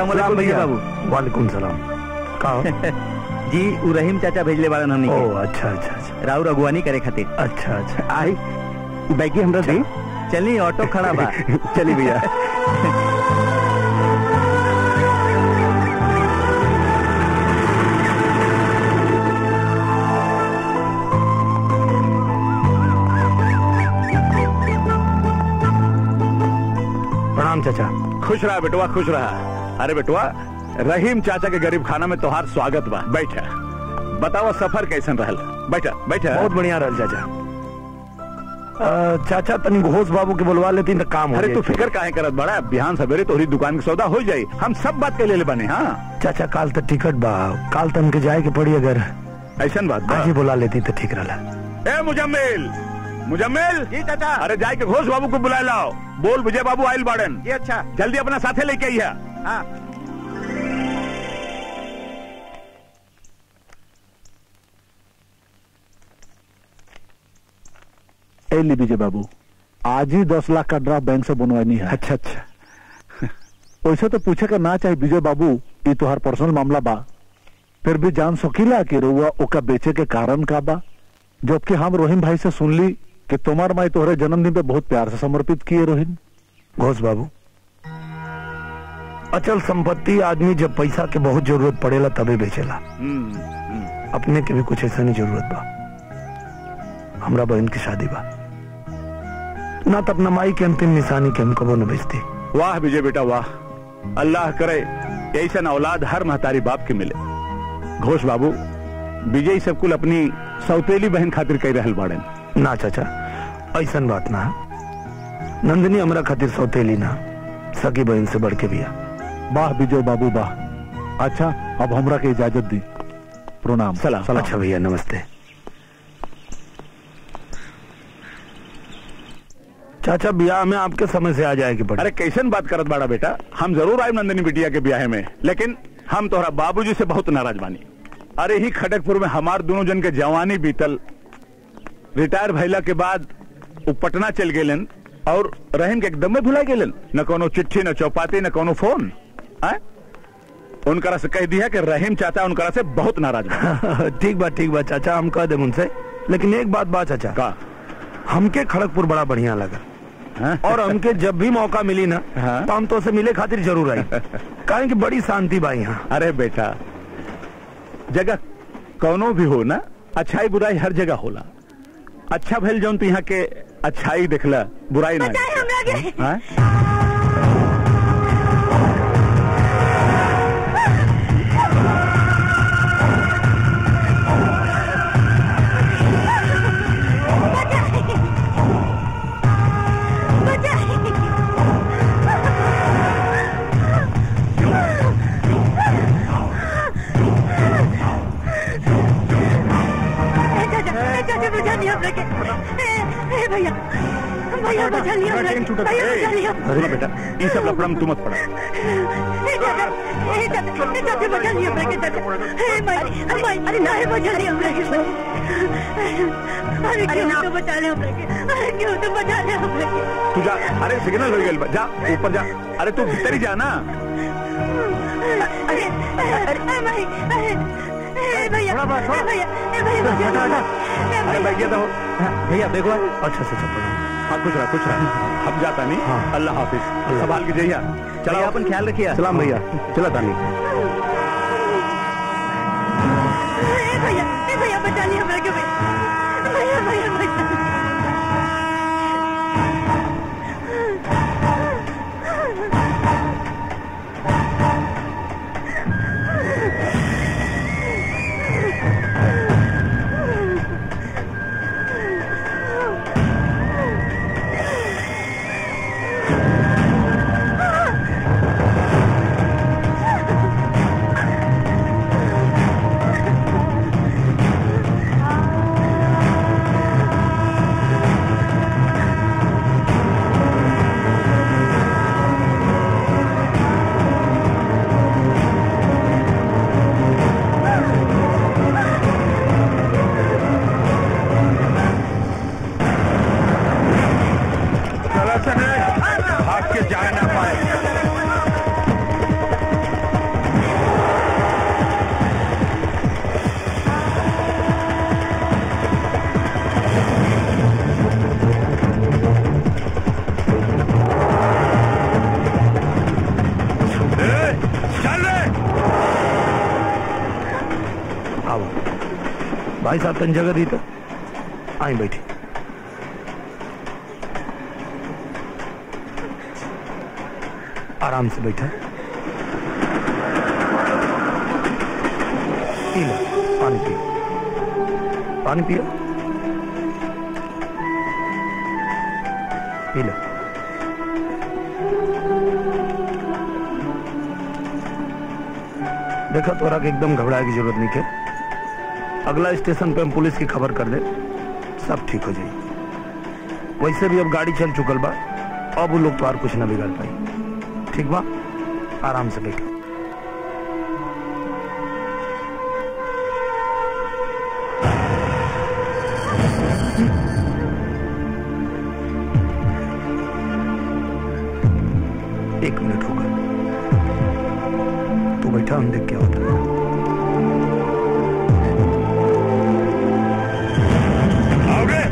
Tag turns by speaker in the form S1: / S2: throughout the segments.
S1: सलाम
S2: सलाम
S1: भैया
S2: भैया।
S1: बाबू
S2: वालेकुम सलाम कहो
S1: जी उ रहीम चाचा भेजले बारन हमनी
S2: ओ
S1: के
S2: अच्छा अच्छा अच्छा
S1: राउर अगुवानी करे खातिर
S2: अच्छा अच्छा आई बैगी हमरा दी
S1: चली ऑटो खड़ा बा
S2: चली भैया प्रणाम चाचा
S3: खुश रहा बेटुआ खुश रहा अरे बेटुआ रहीम चाचा के गरीब खाना में तोहार स्वागत बा बैठा बताओ सफर कैसन रहल बैठा बैठा
S2: बहुत बढ़िया रहल चाचा अ, चाचा तनी घोष बाबू के बुलवा लेती तो काम हो
S3: अरे तू
S2: जाई।
S3: फिक्र काहे करत बड़ा बिहान सवेरे तोहरी दुकान के सौदा हो जाई हम सब बात के ले ले बने हाँ
S2: चाचा काल तक टिकट बा काल तक हमके जाए के पड़ी अगर
S3: ऐसन बात बा
S2: आज ही बुला लेती तो ठीक रहला
S3: ए मुजम्मिल मुजम्मिल
S1: जी चाचा
S3: अरे जाए के घोष बाबू को बुला लाओ बोल विजय बाबू आयल बाड़न
S1: ये अच्छा
S3: जल्दी अपना साथे लेके आइया
S1: हाँ
S4: ए ली विजय बाबू आज ही दस लाख का ड्राफ्ट बैंक से बनवानी है
S2: अच्छा अच्छा
S4: वैसे तो पूछे का ना चाहे विजय बाबू ये तोहार पर्सनल मामला बा फिर भी जान सकीला कि रुआ ओका बेचे के कारण का बा जबकि हम रोहिन भाई से सुन ली कि तुम्हार माई तोहरे जन्मदिन पे बहुत प्यार से समर्पित किए रोहिन
S2: घोष बाबू अचल संपत्ति आदमी जब पैसा के बहुत जरूरत पड़ेला तबे बेचेला
S3: हम्म, हम्म।
S2: अपने के भी कुछ ऐसा नहीं जरूरत बा हमरा बहन की शादी बा ना तो अपना माई के अंतिम निशानी के हम कबो न बेचती
S3: वाह विजय बेटा वाह अल्लाह करे ऐसा औलाद हर महतारी बाप के मिले घोष बाबू विजय सब कुल अपनी सौतेली बहन खातिर कह रहल बाड़न
S2: ना चाचा ऐसन बात ना नंदनी हमरा खातिर सौतेली ना सगी बहन से बढ़ के बिया
S4: वाह विजय बाबू वाह अच्छा अब हमरा के इजाजत दी प्रणाम
S3: सलाम।
S2: अच्छा भैया नमस्ते चाचा ब्याह में आपके समय से आ जाएगी पड़े
S3: अरे कैसन बात करत बाड़ा बेटा हम जरूर आए नंदिनी बिटिया के ब्याह में लेकिन हम तोहरा बाबूजी से बहुत नाराज बानी अरे ही खड़गपुर में हमार दोनों जन के जवानी बीतल रिटायर भइला के बाद वो पटना चल गेलन और रहीम के एकदम में भुला गेलन न कोनो चिट्ठी न चौपाती न कोनो फोन आय? उनकरा से कह दिया कि रहीम चाचा उनकरा से बहुत नाराज बा
S2: ठीक बा ठीक बा चाचा हम कह दे उनसे लेकिन एक बात बा चाचा
S3: का
S2: हमके खड़गपुर बड़ा बढ़िया लगा
S3: हाँ?
S2: और हमके जब भी मौका मिली ना
S3: हाँ?
S2: तो हम तो से मिले खातिर जरूर आई कारण कि बड़ी शांति बा यहाँ
S3: अरे बेटा जगह कौनो भी हो ना अच्छाई बुराई हर जगह होला अच्छा भइल जौन तू यहाँ के अच्छाई देखला बुराई ना
S5: बचाए हमरा के।
S3: हाँ?
S5: भैया भैया बचा लिया हमरा के। भैया
S3: ए,
S5: बचा लिया
S3: सुनो बेटा ये सब लफड़ा में तू मत पड़ा
S5: ए चाचा ए चाचा ए चाचा बचा लिया हमरा के चाचा ए माई माई अरे ना है बचा लिया हमरा के अरे क्यों तो बचा लिया हमरा के अरे क्यों तो बचा लिया हमरा के
S3: तू जा अरे सिग्नल हो गया जा ऊपर जा अरे तू भीतर ही जा ना
S5: अरे अरे भाई अरे ए भैया ए भैया ए भैया बचा लिया ए
S3: अरे
S5: भैया
S3: बैठ गया तो
S2: भैया देखो अच्छा अच्छा अच्छा
S3: हाँ खुश रहा खुश रहा हम जाता नहीं
S2: हाँ।
S3: अल्लाह हाफिज संभाल के जइया
S1: चलो अपन ख्याल रखिए
S2: सलाम भैया चला तानी
S5: ए भैया ए भैया बचा लिया हमरा के भैया भैया भैया बचा
S3: ए
S2: आओ भाई साहब तन जगह दी तो आई बैठी आराम से बैठा पी लो पानी पियो पानी पियो पी लो देखा तोरा के एकदम घबराए की जरूरत नहीं है अगला स्टेशन पे हम पुलिस की खबर कर दे सब ठीक हो जाए वैसे भी अब गाड़ी चल चुकल बा अब वो लोग तो और कुछ ना बिगाड़ पाई ठीक बा आराम से बैठो एक मिनट होगा तू बैठा हम देख क्या होता है
S3: आओगे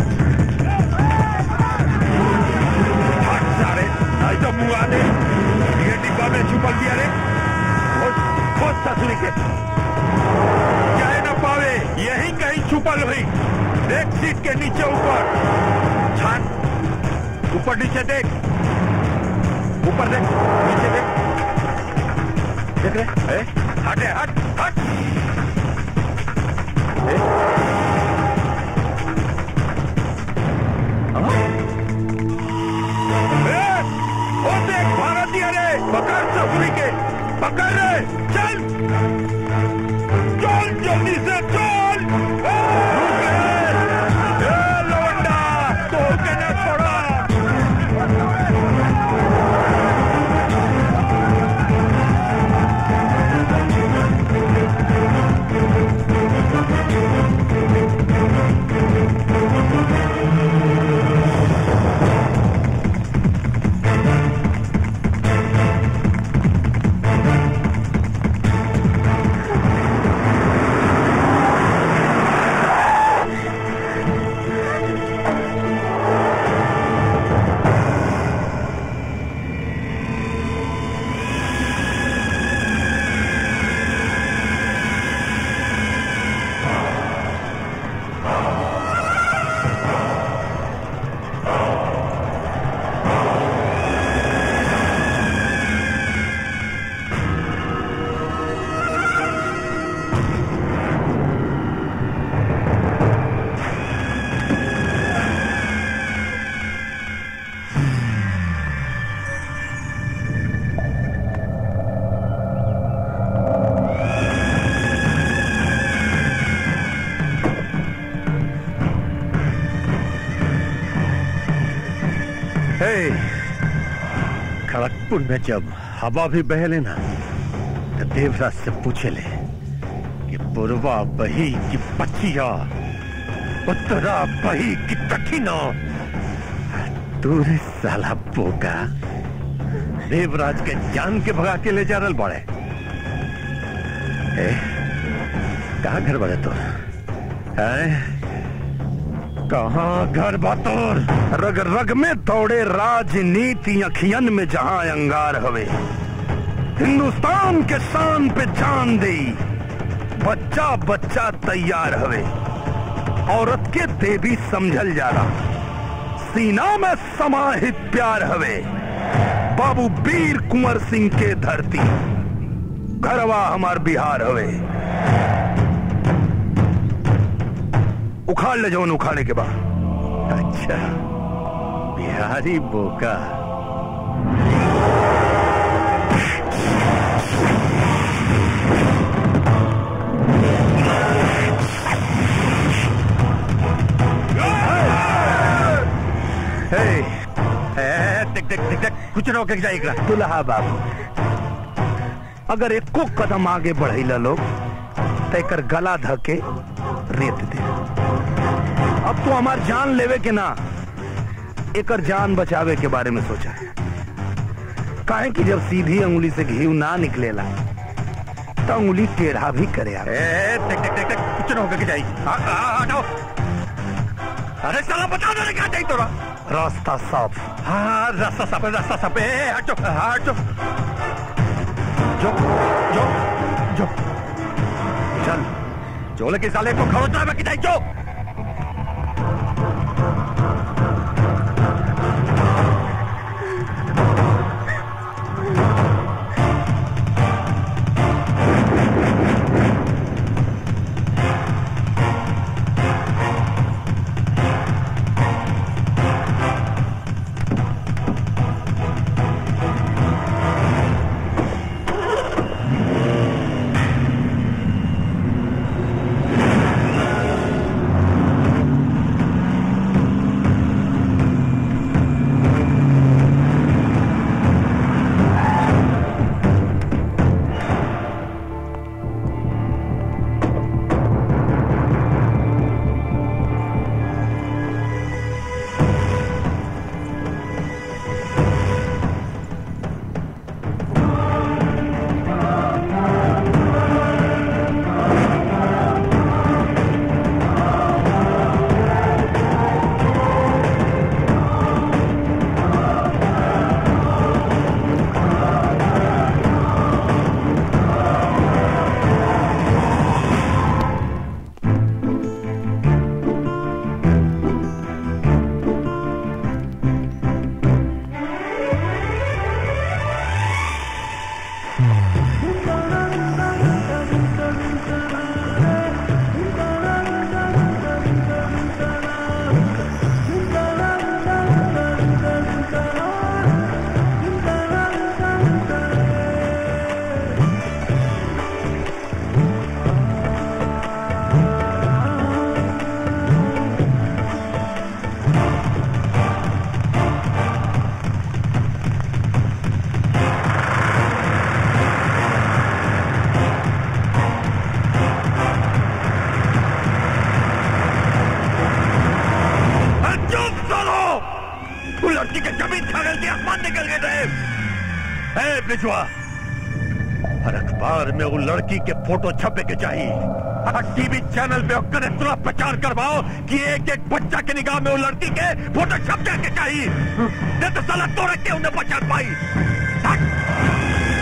S3: हट सारे नहीं तो मुंह आ दे ये डिब्बा में छुपल दिया रे खोज खोज ससुरी के जाए ना पावे यही कहीं छुपल हुई देख सीट के नीचे ऊपर छान ऊपर नीचे देख ऊपर देख नीचे देख देख रहे ए? हटे हट हट ए? ए, वो देख भारतीय रे पकड़ ससुरी के पकड़ रे चल चल जल्दी से चल ए, रुक रे। ए, लौंडा, तो के न छोड़ा
S6: हे, खड़गपुर में जब हवा भी बहले ना तो देवराज से पूछे ले कि पूर्वा बही की पचिया उत्तरा बही की कठिना तू रे साला बोका देवराज के जान के भगा के ले जा रहा बड़े ए, कहाँ घर बड़े तो है कहाँ घर बातोर
S2: रग रग में दौड़े राजनीति अखियन में जहां अंगार हवे हिंदुस्तान के शान पे जान दे बच्चा बच्चा तैयार हवे औरत के देवी समझल जाला सीना में समाहित प्यार हवे बाबू वीर कुंवर सिंह के धरती घरवा हमार बिहार हवे उखाड़ ले जौन उखाड़े के बाद
S6: अच्छा बिहारी बोका
S2: हे
S6: ए, देख देख देख देख कुछ ना होके जाएगा
S2: दुल्हा बाबू अगर एको कदम आगे बढ़ेला लोग तो एकर गला धके रेत दे अब तो हमार जान लेवे के ना एकर जान बचावे के बारे में सोचा है काहे कि जब सीधी अंगुली से घी ना निकलेला तो अंगुली टेढ़ा भी करे आवे।
S6: ए, देख देख देख देख कुछ ना होके जाएगी हाँ हाँ हटाओ अरे साला बता दो क्या चाहिए तोरा
S2: रास्ता साफ
S6: हाँ रास्ता साफ है रास्ता साफ है ए, हटो हटो
S2: जो जो जो चल
S6: चोले के साले को खरोच में किताई जो चुप करो तू लड़की के जमीन छागल के आसमान निकल गए थे ए बिजवा हर अखबार में वो लड़की के फोटो छपे के चाहिए हर टीवी चैनल पे होकर इतना प्रचार करवाओ कि एक एक बच्चा के निगाह में वो लड़की के फोटो छप जाके चाहिए नहीं तो साला तो रख के उन्हें पहचान पाई हट!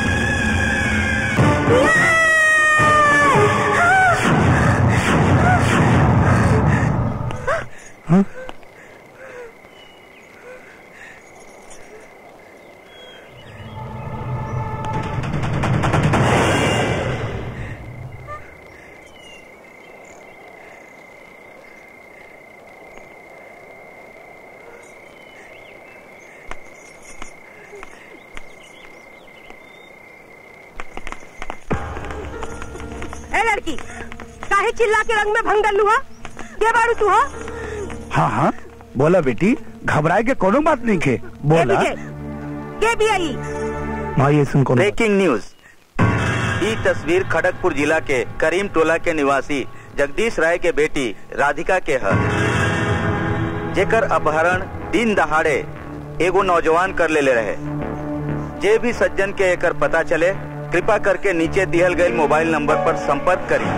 S5: ए लड़की काहे चिल्ला के रंग में भंगल हुआ के बारू तू हो
S2: हाँ हाँ बोला बेटी घबराए के कोनो बात नहीं के बोला
S5: के के भी आई
S2: माँ सुन कोनो
S1: ब्रेकिंग न्यूज ई तस्वीर खड़गपुर जिला के करीम टोला के निवासी जगदीश राय के बेटी राधिका के है जेकर अपहरण दिन दहाड़े एगो नौजवान कर लेले रहे जे भी सज्जन के एकर पता चले कृपा करके नीचे दिहल गए मोबाइल नंबर पर संपर्क करी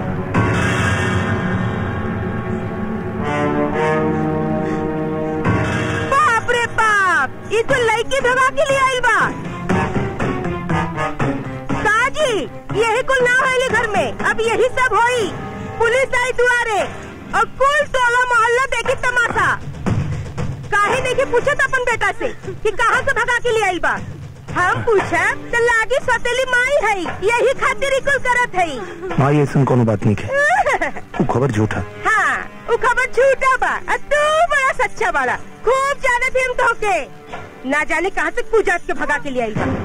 S5: बाप रे बाप ये तो लड़की भगा के लिए आई बा काजी यही कुल ना होली घर में अब यही सब होई पुलिस आई दुआरे और कुल टोला मोहल्ला देखी तमाशा काहे नहीं के पूछत अपन बेटा से कि कहाँ से भगा के लिए आई बा हम पूछा तो लागी सौतेली माई है यही खातिर ही कुल करत है
S2: माँ ये सुन कोनो बात नहीं के वो खबर झूठा
S5: हाँ वो खबर झूठा बा और तू बड़ा सच्चा बाड़ा खूब जाने थे हम तो के ना जाने कहाँ से पूजा के भगा के लिए आई बा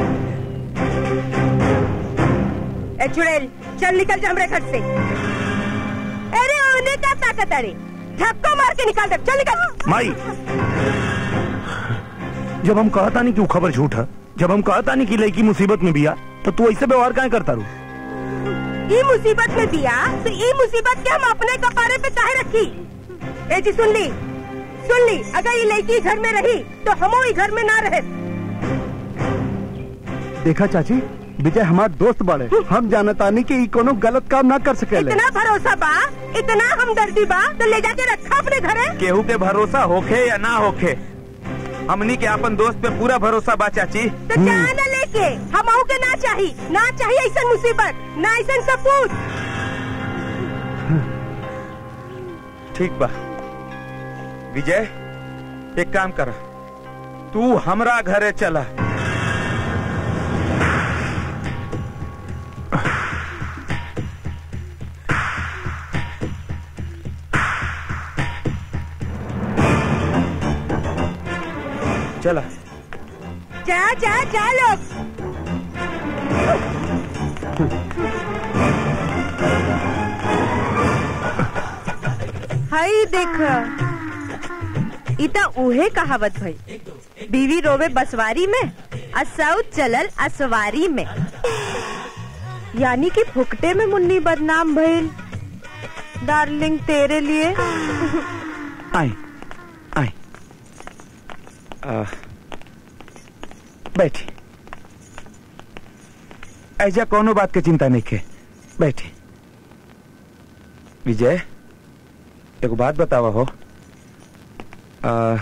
S5: ए चुड़ैल चल निकल जा हमरे घर से अरे उन्हें क्या ताकत अरे धक्को मार के निकाल दे चल निकल
S2: माई जब हम कहता नहीं कि वो खबर झूठा जब हम कहता नहीं कि लड़की मुसीबत में बिया तो तू ऐसे व्यवहार काहे करता रू
S5: ई मुसीबत में दिया तो ई मुसीबत के हम अपने कपारे पे काहे रखी ए जी सुन ली सुन ली अगर ये लड़की घर में रही तो हम ही घर में ना रहे
S7: देखा चाची विजय हमार दोस्त बड़े हम जानतानी कि ई कोनो गलत काम ना कर सकेले
S5: इतना भरोसा बा इतना हमदर्दी बा तो ले जाके रखा अपने घरे
S1: केहू के भरोसा होखे या ना होखे हमनी के अपन दोस्त पे पूरा भरोसा बा चाची
S5: तो जान लेके हम के ना चाहिए ना चाहिए ऐसा मुसीबत ना ऐसा सपूत
S1: ठीक बा विजय एक काम कर तू हमरा घरे चला चला
S5: जा जा जा लोग हई देख इता उहे कहावत भई बीवी रोवे बसवारी में असौत चलल असवारी में यानी कि फुकटे में मुन्नी बदनाम भइल डार्लिंग तेरे लिए
S1: आए आए बैठी ऐजा कोनो बात के चिंता नहीं के बैठी विजय एगो बात बतावा हो आ,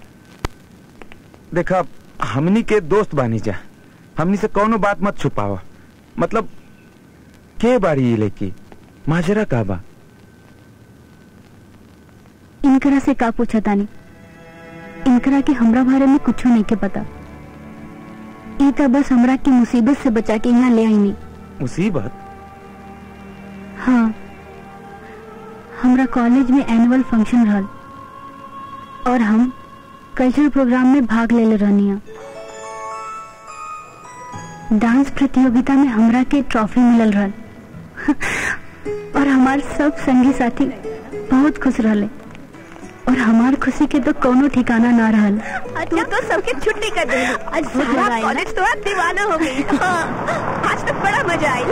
S1: देखा हमनी के दोस्त बानी जा हमनी से कोनो बात मत छुपावा मतलब के बारी ये लेकी माजरा का बा
S8: इनकरा से का पूछा तानी इनकरा के हमरा बारे में कुछ नहीं के पता ई त बस हमरा की मुसीबत से बचा के यहाँ ले आईनी
S1: मुसीबत
S8: हाँ हमरा कॉलेज में एनुअल फंक्शन रहल और हम कल्चरल प्रोग्राम में भाग ले ले रहनी डांस प्रतियोगिता में हमरा के ट्रॉफी मिलल रहल और हमार सब संगी साथी बहुत खुश रहले और हमार खुशी के तो कोनो ठिकाना ना रहल
S5: अच्छा तो सबके छुट्टी कर दे आज
S8: बहुत
S5: सारा
S8: मजा आई ना?
S5: कॉलेज तो आज दीवाना हो गई हाँ, आज तो बड़ा मजा आई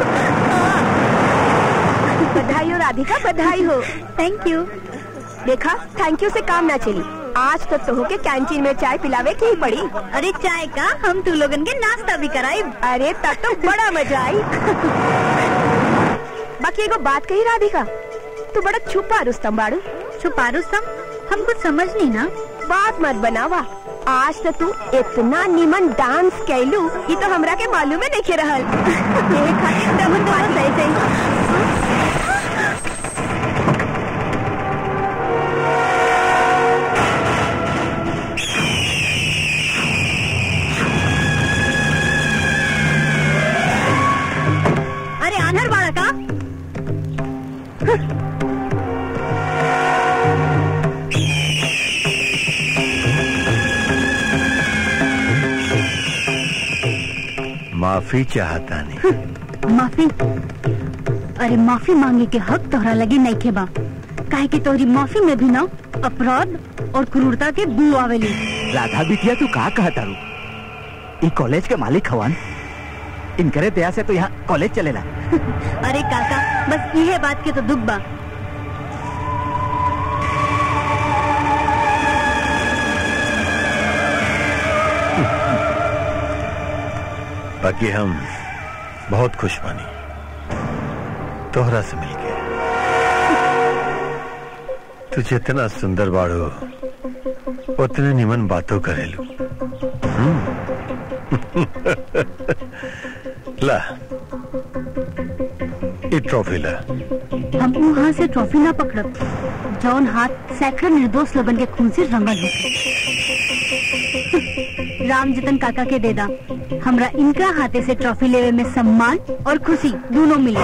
S5: बधाई हो राधिका बधाई हो
S8: थैंक यू
S5: देखा थैंक यू से काम ना चली आज तो तोह के कैंटीन में चाय पिलावे की ही पड़ी
S8: अरे चाय का हम तू लोगन के नाश्ता भी कराई
S5: अरे तब तो बड़ा मजा आई बाकी एगो बात कही राधिका तू बड़ा छुपा रुस्तम बाड़ू
S8: छुपा रुस्तम हम कुछ समझ नहीं ना
S5: बात मत बनावा आज तो तू इतना निमन डांस कैलू ये तो हमरा के मालूम है नहीं रहल यही खातिर तो हम बात सही सही
S8: अरे आनर बाड़ा का
S6: माफी चाहता नहीं
S8: माफी अरे माफी मांगे के हक तोहरा लगी नहीं के बा काहे कि तोहरी माफी में भी ना अपराध और क्रूरता के बू आवेली
S9: राधा बिटिया तू का कहा तारू ई कॉलेज के मालिक हवन इनकरे दया से तो यहाँ कॉलेज चलेला
S8: अरे काका बस इहे बात के तो दुख बा
S6: बाकी हम बहुत खुश बानी तोहरा से मिलके तू जितना सुंदर बाड़ो उतने निमन बातों करेलू हम्म। ला ई ट्रॉफी ला
S8: हम वहाँ से ट्रॉफी ना पकड़ब जौन हाथ सैकड़ों निर्दोष लोगन के खून से रंगल हो राम जतन काका के देदा हमरा इनका हाथे से ट्रॉफी लेवे में सम्मान और खुशी दोनों मिले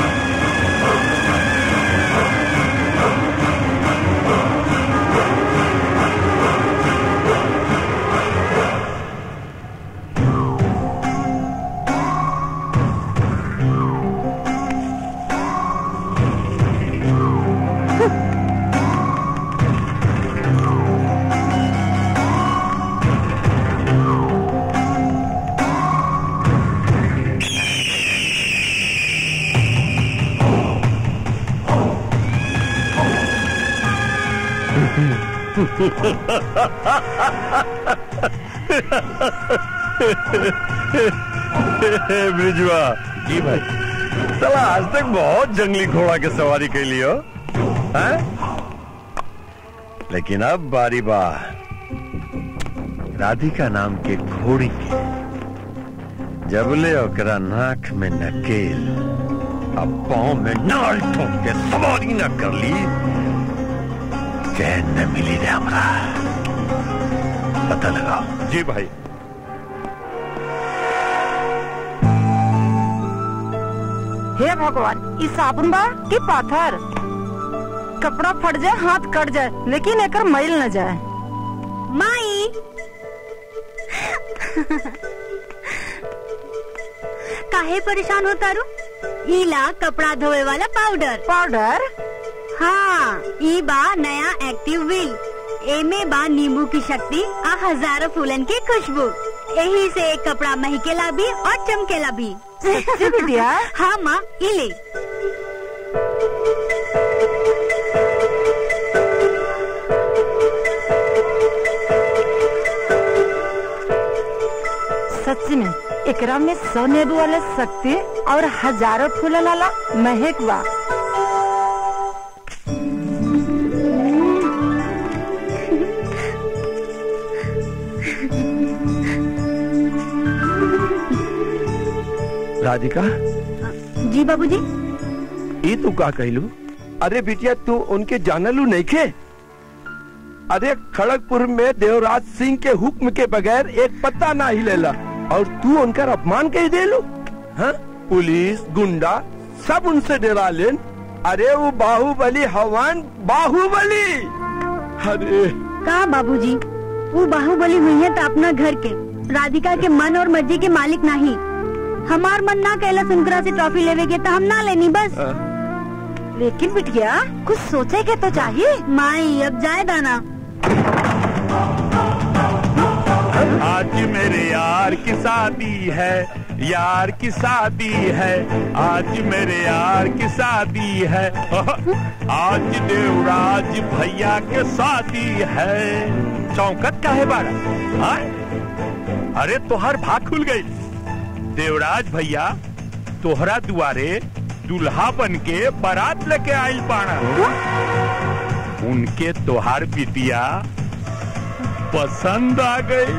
S6: ब्रिजवा जी भाई चला आज तक बहुत जंगली घोड़ा के सवारी के लियो हैं? लेकिन अब बारी बा राधिका नाम के घोड़ी के जबले ओकरा नाक में नकेल अब पाँव में नाल ठोक के सवारी न कर ली चैन न मिली रे हमरा पता लगाओ
S3: जी भाई
S5: हे भगवान ई साबुन बा कि पाथर कपड़ा फट जाए हाथ कट जाए लेकिन एकर मैल न जाए
S8: माई काहे परेशान होता रू ईला कपड़ा धोए वाला पाउडर
S5: पाउडर
S8: हाँ ई बा नया एक्टिव व्हील एमे बा नींबू की शक्ति आ हजारों फूलन की खुशबू यही से कपड़ा महकेला भी और चमकेला भी
S5: सच्ची बिटिया
S8: हाँ माँ इले
S5: सच्ची में एकरा में सौ नींबू वाला शक्ति और हजारों फूल वाला महक बा
S6: राधिका
S8: जी बाबूजी
S6: ई तू का कहलू
S10: अरे बिटिया तू उनके जानलू नहीं खे अरे खड़गपुर में देवराज सिंह के हुक्म के बगैर एक पत्ता ना हिलेला और तू उनका अपमान कह देलू हाँ पुलिस गुंडा सब उनसे डरा लेन अरे वो बाहुबली हवान बाहुबली अरे
S8: का बाबूजी वो बाहुबली हुई है तो अपना घर के राधिका के मन और मर्जी के मालिक नहीं हमार मन ना कहला सुंदरा से ट्रॉफी लेवे के तो हम ना लेनी बस
S5: लेकिन बिटिया कुछ सोचे के तो चाहिए
S8: माई अब जाए दाना
S3: आज मेरे यार की शादी है यार की शादी है आज मेरे यार की शादी है आज देवराज भैया के शादी है चौकत का है बारा हाँ? अरे तोहर भाग खुल गई देवराज भैया तोहरा दुआरे दुल्हा बन के बारात लेके आइल पाना उनके तोहार बिटिया पसंद आ गई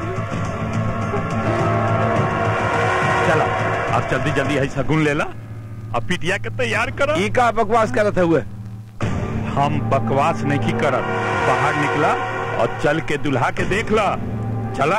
S3: चला अब जल्दी जल्दी है सगुन लेला अब पिटिया के तैयार करो
S10: ई का बकवास करत हुए
S3: हम बकवास नहीं करत बाहर निकला और चल के दुल्हा के देख ला चला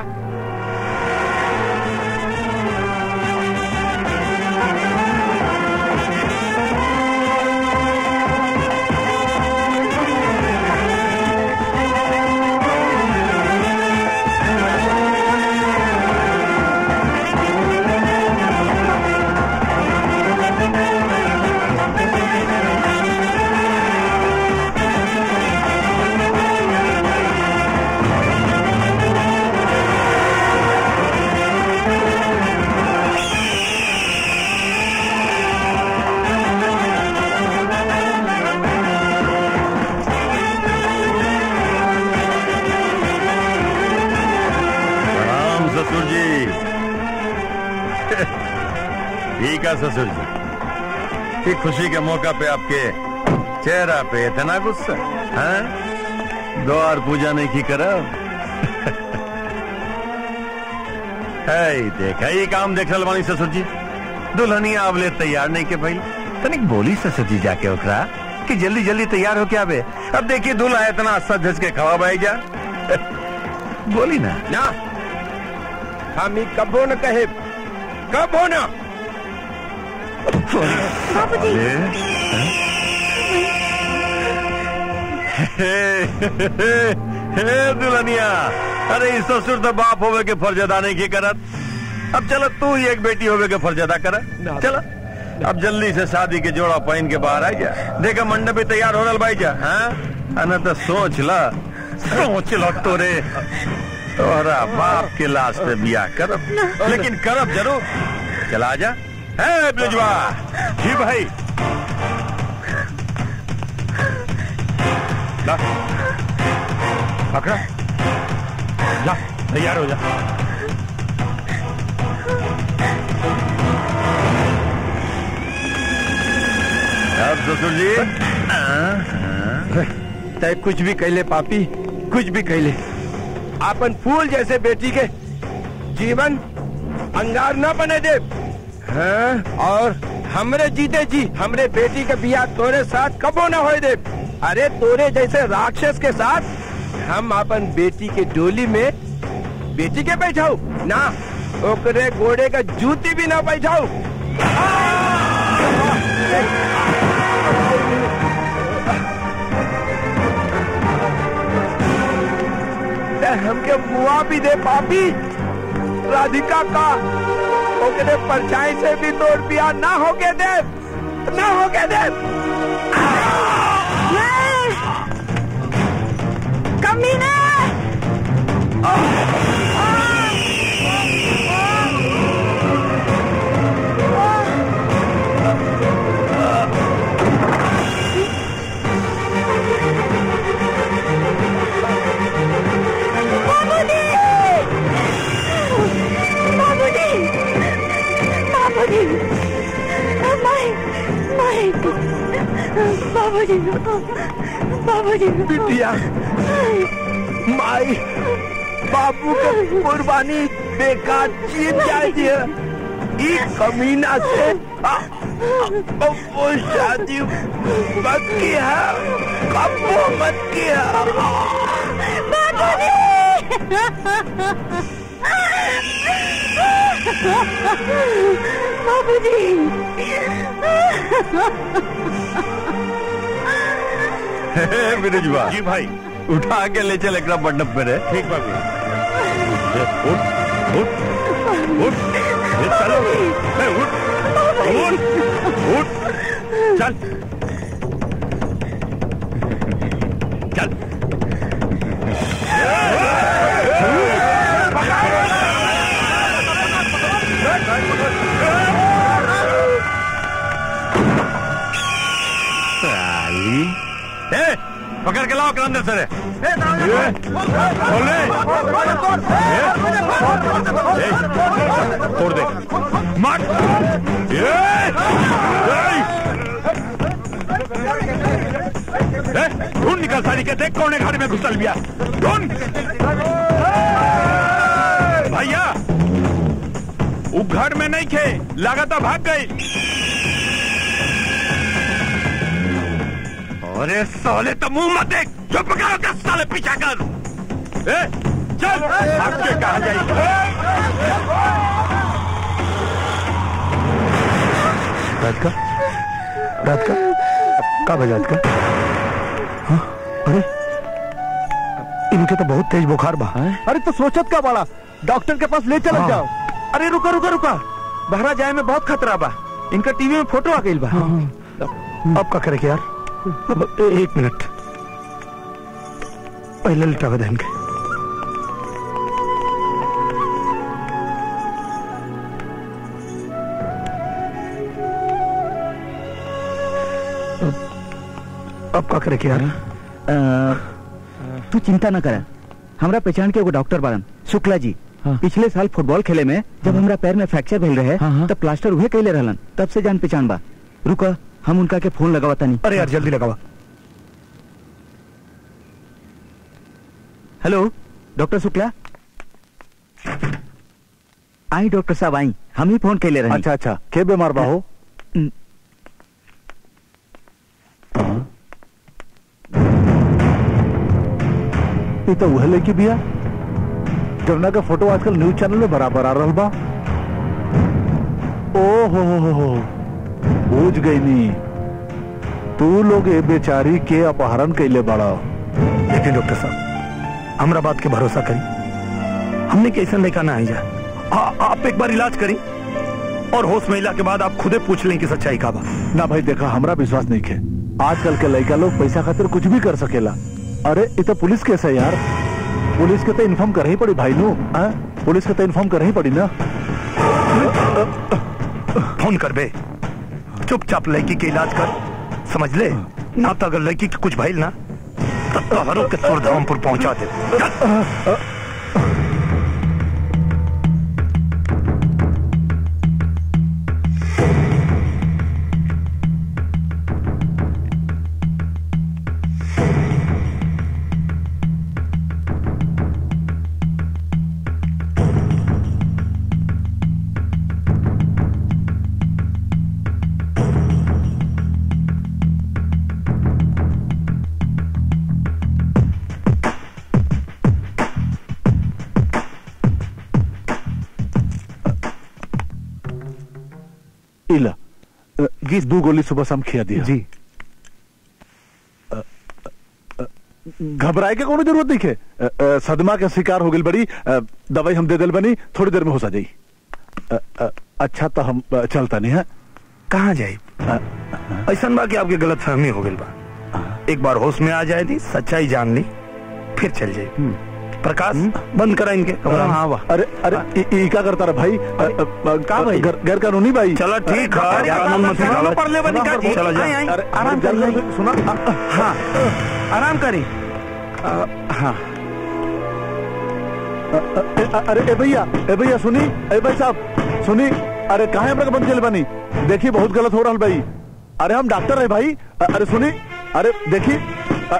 S6: प्रणाम ससुर जी ठीक है ससुर जी कि खुशी के मौका पे आपके चेहरा पे इतना गुस्सा है द्वार पूजा नहीं की करब है देखा ये काम देख रहा बानी ससुर जी दुल्हनिया आवले तैयार नहीं के भाई तनिक बोली ससुर जी जाके ओकरा कि जल्दी जल्दी तैयार हो क्या बे अब देखिए दूल्हा इतना सज धज के खवा भाई जा बोली ना
S10: ना हम ई कबो न कहे कबो न
S8: बाबूजी
S6: हे, हे, हे दुल्हनिया अरे इस ससुर तो बाप होवे के फर्ज अदा नहीं की करत अब चलो तू ही एक बेटी होवे के फर्ज अदा कर चलो अब जल्दी से शादी के जोड़ा पहन के बाहर आई जा देखा मंडप भी तैयार हो रहा भाई जा हाँ अना तो सोच ला सोच लो तोरे तोरा बाप के लाश पे बियाह करब लेकिन करब जरूर चला जा है ब्रिजवा
S3: जी भाई ला पकड़ा जा तैयार हो जा
S6: अब ससुर जी
S10: तय कुछ भी कहले पापी कुछ भी कहले अपन फूल जैसे बेटी के जीवन अंगार न बने दे हाँ? और हमरे जीते जी हमरे बेटी के बियाह तोरे साथ कबो न होए दे अरे तोरे जैसे राक्षस के साथ हम अपन बेटी के डोली में बेटी के बैठाऊ ना ओकरे घोड़े का जूती भी ना बैठाऊ ते हमके मुआ भी दे पापी राधिका का ओकरे परछाई से भी तोड़ पिया ना होके दे ना होके दे
S5: कमीने बाबूजी बाबूजी बाबूजी माई माई बाबूजी बाबूजी
S10: बिटिया माई बाबू के कुर्बानी बेकार चीज जाए दिया ई कमीना से आ, आ, वो शादी मत किया कबो मत किया
S5: बाबूजी
S6: बिरजुआ जी भाई उठा के ले चल एक मंडप में रे ठीक बाबू उठ उठ उठ ये चलो ए, उठ उठ उठ चल चल साली ए पकड़ के लाओ अंदर से रे ए, खोले ए, ए, छोड़ दे मत ए, ए, ए, ढूंढ निकल सारी के देख कौन है घर में घुसल गया ढूंढ भैया वो घर में नहीं थे लगातार भाग गई अरे साले तो मुंह मत देख चुप करो दस साले पीछा कर ए, चल आपके कहा जाएगी
S4: रात का रात का का बजा रात का हाँ? अरे इनके तो बहुत तेज बुखार बा
S7: अरे तो सोचत का बड़ा डॉक्टर के पास ले चल
S4: हाँ।
S7: जाओ
S10: अरे रुका रुका रुका बहरा जाए में बहुत खतरा बा इनका टीवी में फोटो आ गई बा
S4: अब का करे के यार अब ए- एक मिनट पहले लिटावे देन के अब अब का करे के यार
S9: तू चिंता न कर हमरा पहचान के एगो डॉक्टर बारन शुक्ला जी पिछले साल फुटबॉल खेले में जब हमरा पैर में फ्रैक्चर भेल रहे तब प्लास्टर उहे कैले रहलन तब से जान पहचान बा रुका हम उनका के फोन लगावता नहीं
S4: अरे यार जल्दी लगावा
S9: हेलो डॉक्टर शुक्ला आई डॉक्टर साहब आई हम ही फोन कैले रहे
S4: अच्छा अच्छा के बीमार बा हो
S9: हम्म।
S4: ये तो वह लेके बिया जमुना का फोटो आजकल न्यूज चैनल में बराबर आ रहा बा ओ हो हो हो हो बूझ गई नी तू लोग ए बेचारी के अपहरण कैले बड़ा
S2: लेकिन डॉक्टर साहब हमरा बात के भरोसा करी हमने कैसे लेकर ना आई जा आ, आप एक बार इलाज करी और होश में इला के बाद आप खुदे पूछ लें कि सच्चाई का बा
S4: ना भाई देखा हमरा विश्वास नहीं है आजकल के लड़का लोग पैसा खातिर कुछ भी कर सकेला अरे ये तो पुलिस केस है यार पुलिस के तो इन्फॉर्म कर ही पड़ी भाई नु हाँ? पुलिस के तो इन्फॉर्म कर ही पड़ी ना
S2: फोन कर बे चुपचाप लड़की के इलाज कर समझ ले ना तो अगर लड़की के कुछ भइल ना तो तोहरों के सुरधामपुर पहुंचा दे
S4: बाकी दो गोली सुबह शाम खिया दिया
S7: जी
S4: घबराए के कोनो जरूरत नहीं है अ, अ, सदमा के शिकार हो गई बड़ी अ, दवाई हम दे दिल बनी थोड़ी देर में हो सा जाई अ, अ, अच्छा तो हम अ, चलता नहीं है
S2: कहाँ जाए ऐसा बा कि आपके गलत फहमी हो गई बा एक बार होश में आ जाए दी सच्चाई जान ली फिर चल जाए प्रकाश बंद करा इनके कमरा में।
S4: हाँ वाह अरे अरे ई- ई का करता रहा भाई अ, अ, अ,
S2: का भाई?
S4: गैर गैर कानूनी भाई
S2: चलो ठीक है
S4: अरे,
S2: कानून मत
S4: सुना,
S2: निकालो।
S4: पढ़ ले बनी का जी?
S2: चलो
S4: आई, आई,
S2: जाओ
S4: अरे, आराम कर सुना अ, अ,
S2: हाँ आराम करी
S4: हाँ अ, अ, अ, अरे ए भैया ए भैया सुनी ए भाई साहब सुनी अरे कहा हमरा के बंद चल बनी देखिए बहुत गलत हो रहा भाई अरे हम डॉक्टर है भाई अ, अरे सुनी अरे देखिए अ,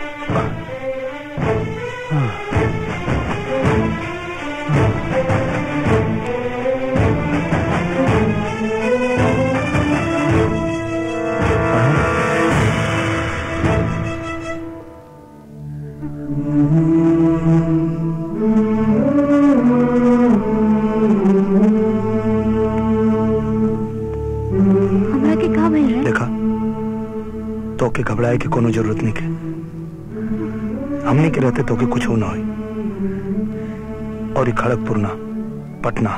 S8: हमरा के का भइल रहे
S2: देखा तो के घबराए के कोनो जरूरत नहीं के हमने के रहते तो के कुछ ना हो और ये खड़गपुर ना पटना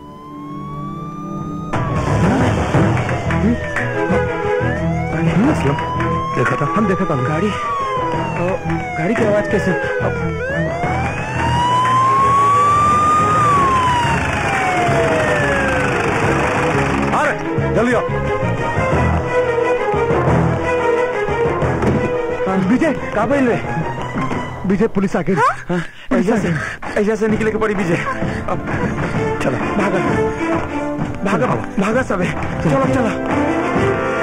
S2: असलम देखा था
S7: हम देखा था
S2: गाड़ी गाड़ी की आवाज कैसे
S4: अरे जल्दी आओ
S7: विजय का भइल रे विजय पुलिस आ गई
S2: ऐसा से ऐसा से निकले के पड़ी विजय अब चलो भागा भागा भागा सब चलो चलो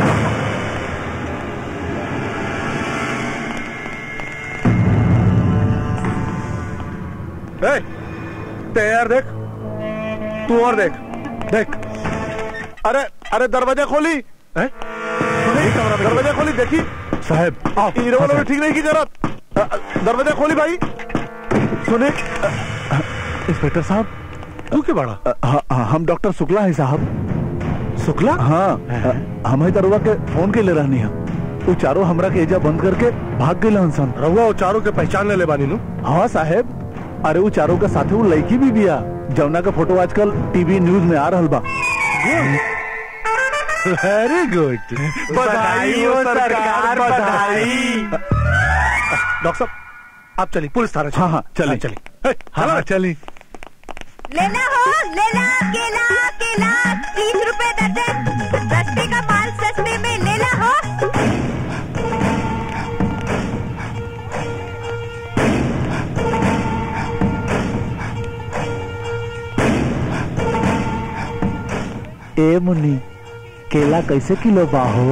S4: ए, तैयार देख तू और देख देख अरे अरे दरवाजा खोली हैं? सुनी, दरवाजा खोली देखी
S7: साहब आओ
S4: हीरो वालों ने ठीक नहीं की जरूरत अ, अ, दरवाजा खोली भाई सुने अ, अ, इंस्पेक्टर साहब
S7: तू के बड़ा
S4: अ, हाँ, हाँ, हम डॉक्टर शुक्ला है साहब
S7: शुक्ला
S4: हाँ अ, हम ही दरुआ के फोन के ले रहनी है वो चारों हमरा के एजा बंद करके भाग गए हंसन
S7: रहुआ वो चारों के पहचान ले ले बानी नु
S4: हाँ साहेब अरे वो चारों के साथे वो लड़की भी बिया जमुना का फोटो आजकल टीवी न्यूज में आ रहल बा
S7: वेरी गुड
S2: बधाई हो सरकार, बधाई।
S7: डॉक्टर साहब आप चलिए पुलिस थाना
S4: हाँ हाँ चलिए
S7: चलिए हाँ हाँ चलिए
S5: लेना हो लेना केला केला तीस रुपए दर्जन सस्ते का माल सस्ते में लेना हो
S4: ए मुन्नी केला कैसे किलो बा हो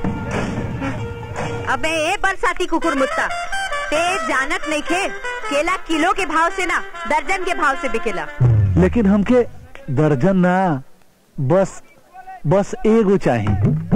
S5: अबे ए बरसाती कुकुर मुत्ता ते जानत नहीं खे केला किलो के भाव से ना दर्जन के भाव से बिकेला
S4: लेकिन हमके दर्जन ना बस बस एगो चाहिए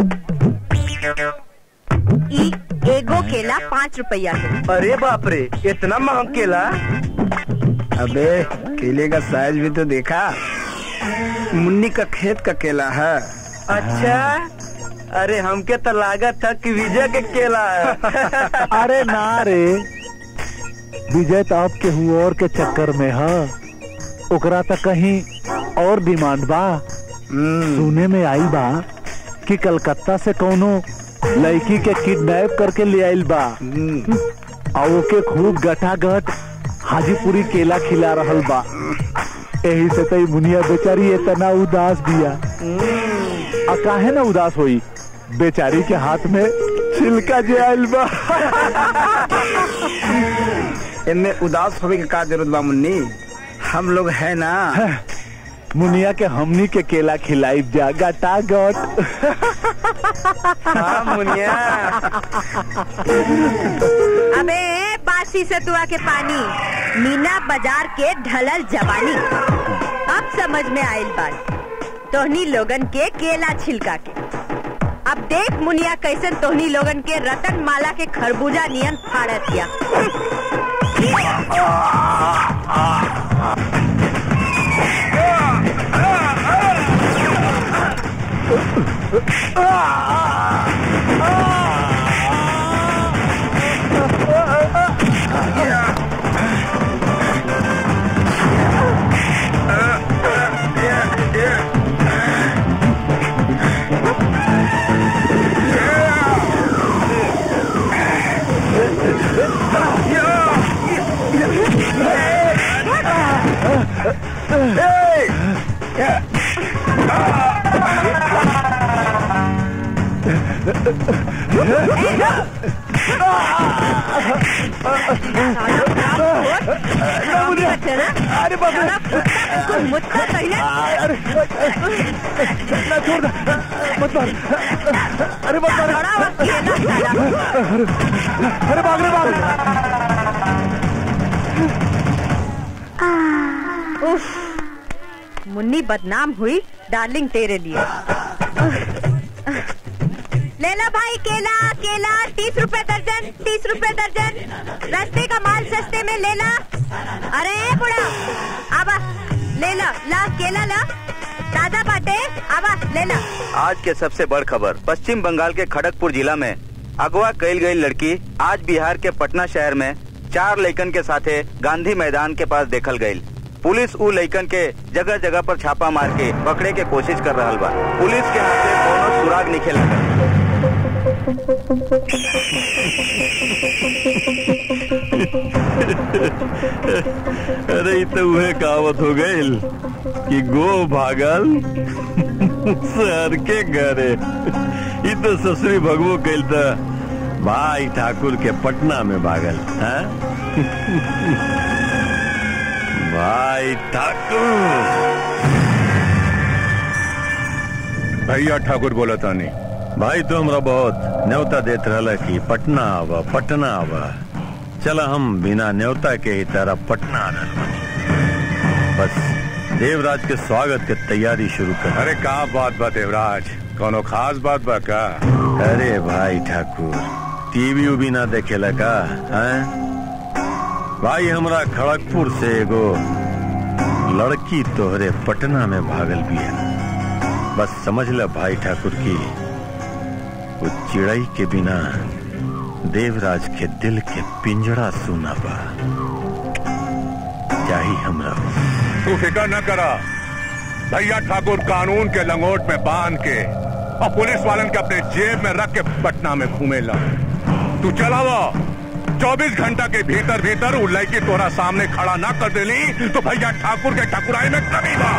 S5: ई एगो केला पाँच रुपया के
S10: अरे बाप रे इतना महंग केला अबे केले का साइज भी तो देखा मुन्नी का खेत का केला है अच्छा अरे हमके तो लागत था कि विजय के केला है
S4: अरे ना रे विजय तो आपके हुआ और के चक्कर में है ओकरा तो कहीं और डिमांड बा सुने में आई बा कि कलकत्ता से कोनो लड़की के किडनैप करके ले आइल बा और ओके खूब गटागट हाजीपुरी केला खिला रहल बा यही से तई मुनिया बेचारी इतना उदास बिया आ काहे ना उदास होई बेचारी के हाथ में छिलका जे आइल बा
S10: इनमें उदास होने की का जरूरत बा मुन्नी हम लोग है ना
S4: मुनिया के हमनी के केला खिलाई जा गटागट
S10: हाँ मुनिया
S5: अबे बासी सतुआ के पानी मीना बाजार के ढलल जवानी अब समझ में आयल बात तोहनी लोगन के केला छिलका के अब देख मुनिया कैसन तोहनी लोगन के रतन माला के खरबूजा नियन फाड़त दिया अरे बाप मुझका पहले
S7: अरे ना छोड़ दे मत मार अरे मत मार
S5: बड़ा वक्त है ना साला।
S7: अरे भाग रे भाग
S5: उफ मुन्नी बदनाम हुई डार्लिंग तेरे लिए ले ला भाई केला केला तीस रुपए दर्जन तीस रुपए दर्जन रास्ते का माल सस्ते में ले ला अरे बुढ़ा आबा ले ला ला केला ला ताजा बाटे आबा ले ला
S1: आज के सबसे बड़ खबर पश्चिम बंगाल के खड़गपुर जिला में अगवा कैल गई लड़की आज बिहार के पटना शहर में चार लइकन के साथे गांधी मैदान के पास देखल गई पुलिस उ लइकन के जगह जगह पर छापा मार के पकड़े के कोशिश कर रहा बा पुलिस के हाथ से कोनो सुराग निखे लगा
S6: अरे ये तो वह कहावत हो गई कि गो भागल सर के घरे ये तो ससुरी भगवो कैल था भाई ठाकुर के पटना में भागल हाँ? भाई ठाकुर
S3: भैया ठाकुर बोला तानी
S6: भाई तो हमरा बहुत न्योता देत रहला कि पटना आवा पटना आवा चला हम बिना न्योता के ही तरह पटना आ रहल बानी। बस देवराज के स्वागत के तैयारी शुरू कर
S3: अरे का बात बा देवराज कोनो खास बात बा का
S6: अरे भाई ठाकुर टीवी उवी ना देखेला का हैं? भाई हमरा खड़गपुर से एगो लड़की तोहरे पटना में भागल भी है बस समझ ल भाई ठाकुर की वो चिड़ई के बिना देवराज के दिल के पिंजड़ा सुना बा चाही हमरा
S3: तू फिक्र न करा भैया ठाकुर कानून के लंगोट में बांध के और पुलिस वालन के अपने जेब में रख के पटना में घूमेला तू चलावा चौबीस घंटा के भीतर भीतर उ लड़की तोरा सामने खड़ा ना कर देली तो भैया ठाकुर के ठकुराई में कमी बा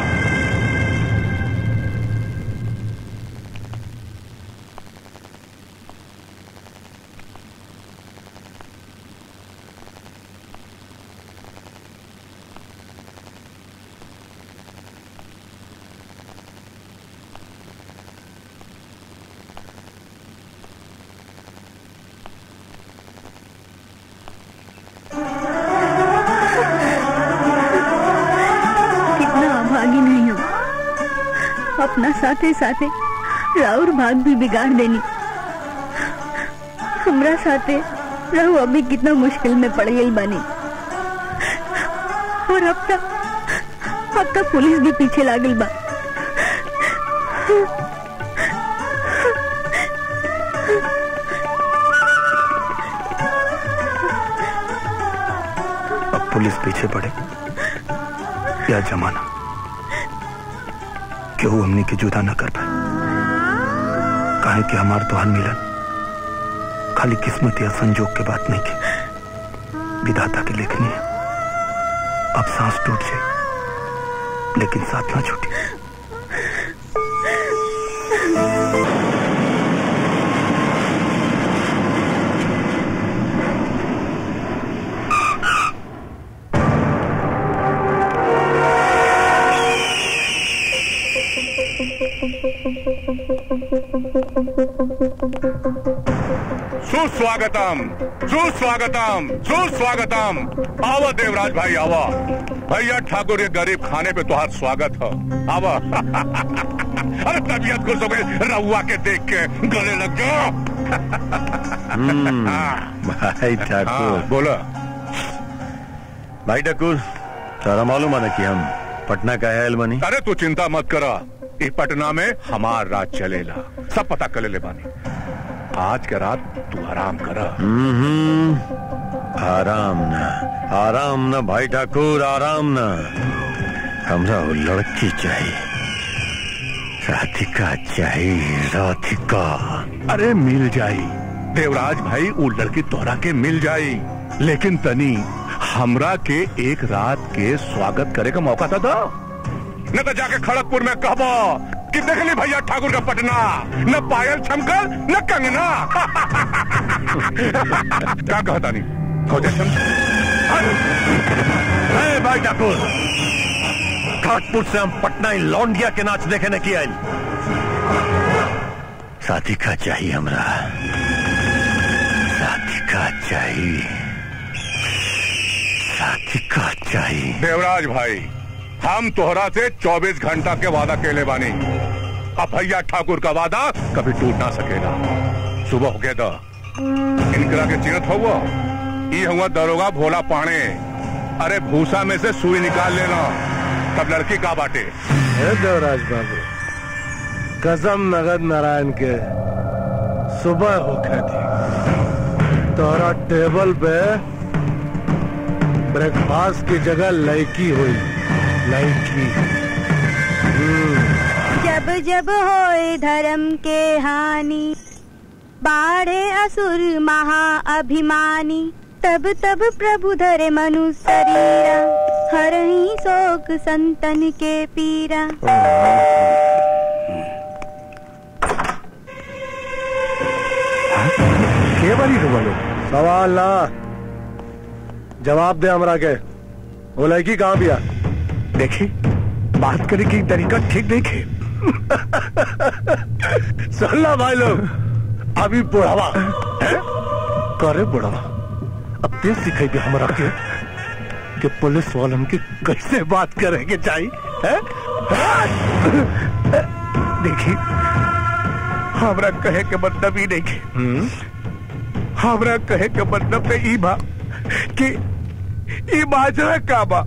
S8: कितना अभागी नहीं हूँ अपना साथे साथे राउर भाग भी बिगाड़ देनी हमरा साथे रहू अभी कितना मुश्किल में पड़ गई बानी और अब तक अब तक पुलिस भी पीछे लागल बा
S2: अब पुलिस पीछे पड़े या जमाना केहू हमनी के जुदा न कर पाए काहे कि हमार तोहार मिलन खाली किस्मत या संजोग के बात नहीं के विधाता की लेखनी है अब सांस टूट जाए लेकिन साथ ना छूटे
S3: सुस्वागतम सुस्वागतम सुस्वागतम आवा देवराज भाई आवा भैया ठाकुर के गरीब खाने पे तुहार स्वागत है आवा अरे तबीयत खुश हो गई रहुआ के देख के गले लग जाओ
S6: भाई
S3: हाँ,
S6: ठाकुर
S3: बोला
S6: भाई ठाकुर तारा मालूम है ना कि हम पटना का आयल बनी
S3: अरे तू चिंता मत करा
S2: इस पटना में हमार राज चलेला सब पता कर ले बानी आज के रात तू आराम कर
S6: हम्म, आराम ना आराम ना भाई ठाकुर आराम ना हमरा वो लड़की चाहिए राधिका चाहिए राधिका
S2: अरे मिल जाई देवराज भाई वो लड़की तोहरा के मिल जाई लेकिन तनी हमरा के एक रात के स्वागत करे का मौका तो दो न तो जाके खड़गपुर में कहबो कि देख ली भैया ठाकुर का पटना न पायल छमकर न कंगना क्या कहता नहीं खोजे
S6: ए, भाई ठाकुर घाटपुर से हम पटना इन लौंडिया के नाच देखे न किया राधिका चाहिए हमरा राधिका चाहिए राधिका चाहिए
S2: देवराज भाई हम तोहरा से 24 घंटा के वादा केले बानी अब भैया ठाकुर का वादा कभी टूट ना सकेगा सुबह हो गया दा इनकरा के चिन्हत हुआ ये हुआ दरोगा भोला पाने अरे भूसा में से सुई निकाल लेना तब लड़की का बाटे
S11: हे देवराज बाबू कसम नगद नारायण के सुबह होखे थी तोहरा टेबल पे ब्रेकफास्ट की जगह लड़की हुई लड़की
S12: जब जब होए धर्म के हानि बाढ़े असुर महा अभिमानी तब तब प्रभु धरे मनु शरीरा हर ही शोक संतन के पीरा
S11: के बनी तुम लोग सवाल ना जवाब दे हमरा के वो लड़की कहाँ बिया
S2: देखी बात करे की तरीका ठीक देखे
S11: सुन ला भाई लोग अभी बुढ़ावा हैं? करे बुढ़ावा अब तेज सिखाई दे हमरा के कि पुलिस वालन की कैसे बात करेंगे चाहिए हैं?
S2: देखी हमरा कहे के मतलब ही नहीं हमरा कहे के मतलब तो ई बा कि ई बाजरा का बा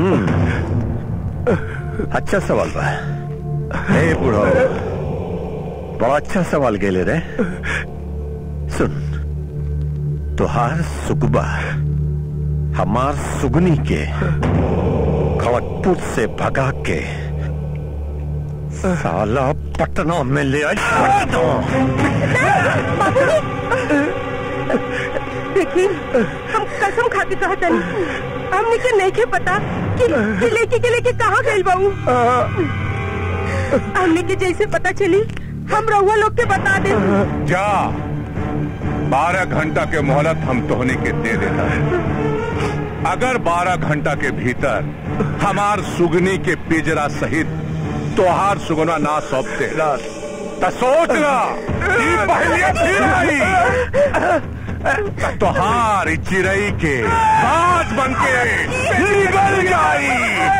S6: अच्छा सवाल बा ए बूढ़ो बड़ा अच्छा सवाल गेले रे सुन तुहार सुगबा हमार सुगनी के खड़गपुर से भगा के साला पटना में ले आई
S5: देखी हम कसम खा के कहता नहीं हमने के नहीं के पता कि, कि लेके के लेके कहाँ गई बाबू हमने के जैसे पता चली हम रहुआ लोग के बता दे
S2: जा बारह घंटा के मोहलत हम तोहनी के दे देता है अगर बारह घंटा के भीतर हमार सुगनी के पिजरा सहित तोहार सुगना ना सौंपते तो सोच ला ई पहले फिर आई त तोहार ई चिड़ई के बाज बन के निकल जाई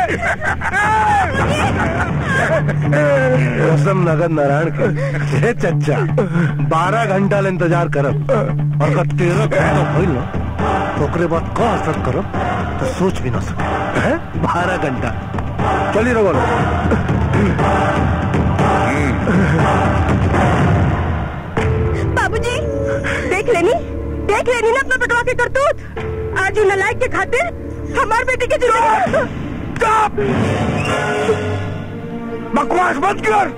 S11: कसम नगद नारायण के हे चच्चा बारह घंटा ले इंतजार करब और अगर तेरह घंटा भइल ना तो ओकरे बाद का असर करब तो सोच भी ना सके हैं बारह घंटा चली रहो
S5: बाबूजी देख लेनी देख लेनी ना अपना पटवा के करतूत आज उन नलायक के खातिर हमार बेटी के जिंदगी
S2: स्टॉप बकवास मत कर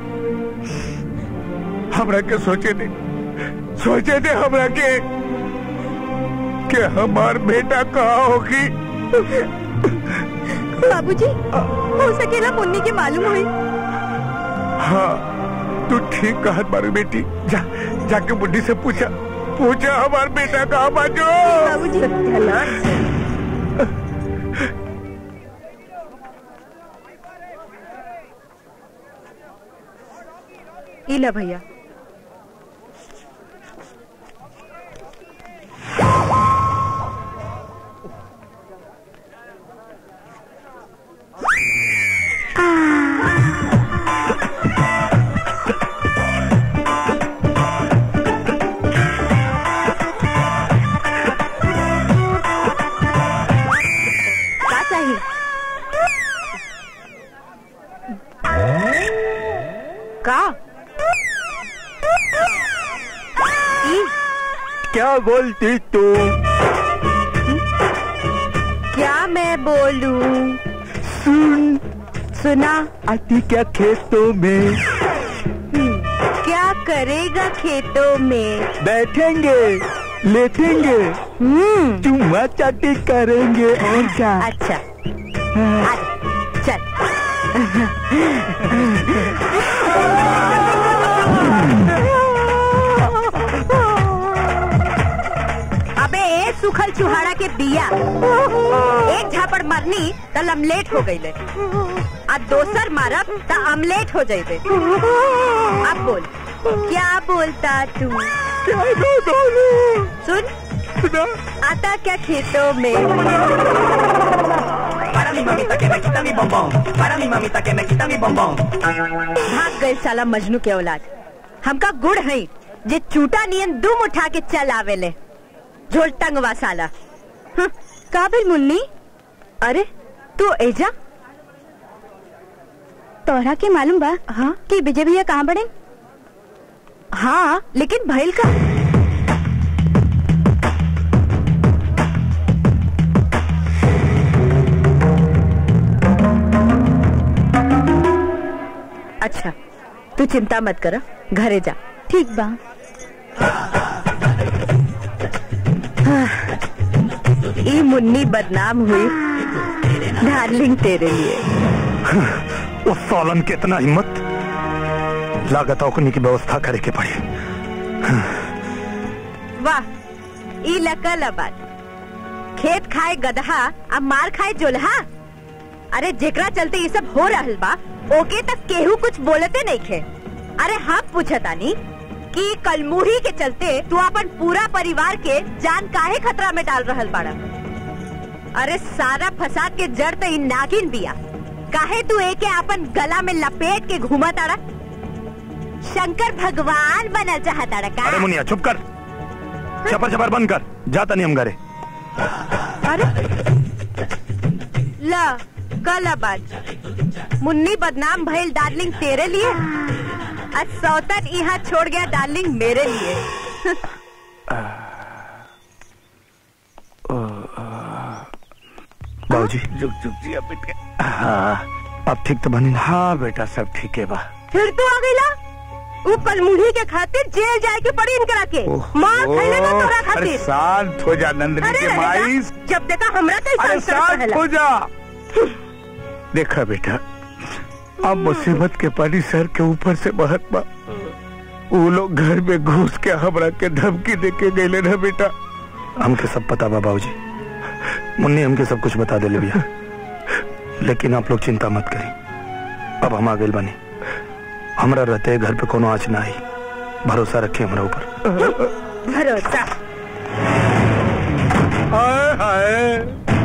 S2: हमरा के सोचे दे सोचे दे हमरा के कि हमार बेटा कहाँ होगी
S5: बाबूजी हो सकेला मुन्नी के मालूम हुई
S2: हाँ तू ठीक कहत बारू बेटी जा जाके बुढ़ी से पूछा पूछा हमार बेटा कहाँ बाजो
S5: बाबूजी सत्यानाश इला भैया का चाहिए
S10: क्या बोलती तू
S5: क्या मैं बोलूं
S10: सुन
S5: सुना
S10: आती क्या खेतों में
S5: क्या करेगा खेतों में
S10: बैठेंगे लेटेंगे
S5: हम्म
S10: चुम्मा चाटी करेंगे और क्या
S5: अच्छा आजा, चल अबे ए सुखल चुहाड़ा के बिया एक झापड़ मरनी त लमलेट हो गई आ दोसर मारब त अमलेट हो जाइबे अब बोल क्या बोलता तू सुन आता क्या खेतों में भाग गए साला मजनू के औलाद हमका गुड़ है जे चूटा नियन दुम उठा के चल आवेले झोल टंगवा साला हं, काबिल मुन्नी अरे तू एजा
S12: तोहरा के मालूम बा
S5: हाँ
S12: कि विजय भैया कहाँ बड़े
S5: हाँ लेकिन भइल का अच्छा तू चिंता मत कर घरे जा
S12: ठीक बा
S5: ई मुन्नी बदनाम हुई डार्लिंग तेरे लिए
S2: उस सालन के इतना हिम्मत लागत ओकनी की व्यवस्था करे के पड़ी
S5: वाह ई लकल बात खेत खाए गदहा अब मार खाए जोल्हा अरे जेकरा चलते ये सब हो रहल बा ओके तक केहू कुछ बोलते नहीं खे अरे हम पूछतानी कि कलमुही के चलते तू अपन पूरा परिवार के जान काहे खतरा में डाल रहल बाड़ा अरे सारा फसाद के जड़ तो इ नागिन बिया काहे तू एके अपन गला में लपेट के घूमा ताड़ा शंकर भगवान बनल चाहताड़ा का
S2: अरे मुनिया चुप कर चपर चपर बंद कर जाता नहीं हम घरे
S5: अरे ला कल बात मुन्नी बदनाम भइल डार्लिंग तेरे लिए आज सौतन यहाँ छोड़ गया डार्लिंग मेरे लिए
S2: बाबूजी
S10: जुग जुग जी बेटा
S2: हाँ अब ठीक तो बनी ना
S10: हाँ बेटा सब ठीक है बा
S5: फिर तू आ गईला वो कलमुढ़ी के खातिर जेल जाए के पड़ी इनकरा के मार खैले ना तोरा
S10: अरे
S5: खातिर
S10: शांत हो जा नंदनी
S5: अरे
S10: के
S5: रहेगा,
S10: माई
S5: जब देखा हमरा तो
S10: अरे
S5: इंसान
S10: शांत
S5: रहेला।
S10: हो जा देखा बेटा अब मुसीबत के पानी सर के ऊपर से बहत बा वो लोग घर में घुस के हमरा के धमकी दे के गए ना बेटा
S2: हमके सब पता बा बाबूजी मुन्नी हमके सब कुछ बता देले भैया लेकिन आप लोग चिंता मत करी अब हम आ गए बनी हमरा रहते घर पे कोनो आँच ना आई भरोसा रखे हमरा ऊपर
S5: भरोसा
S10: हाय हाय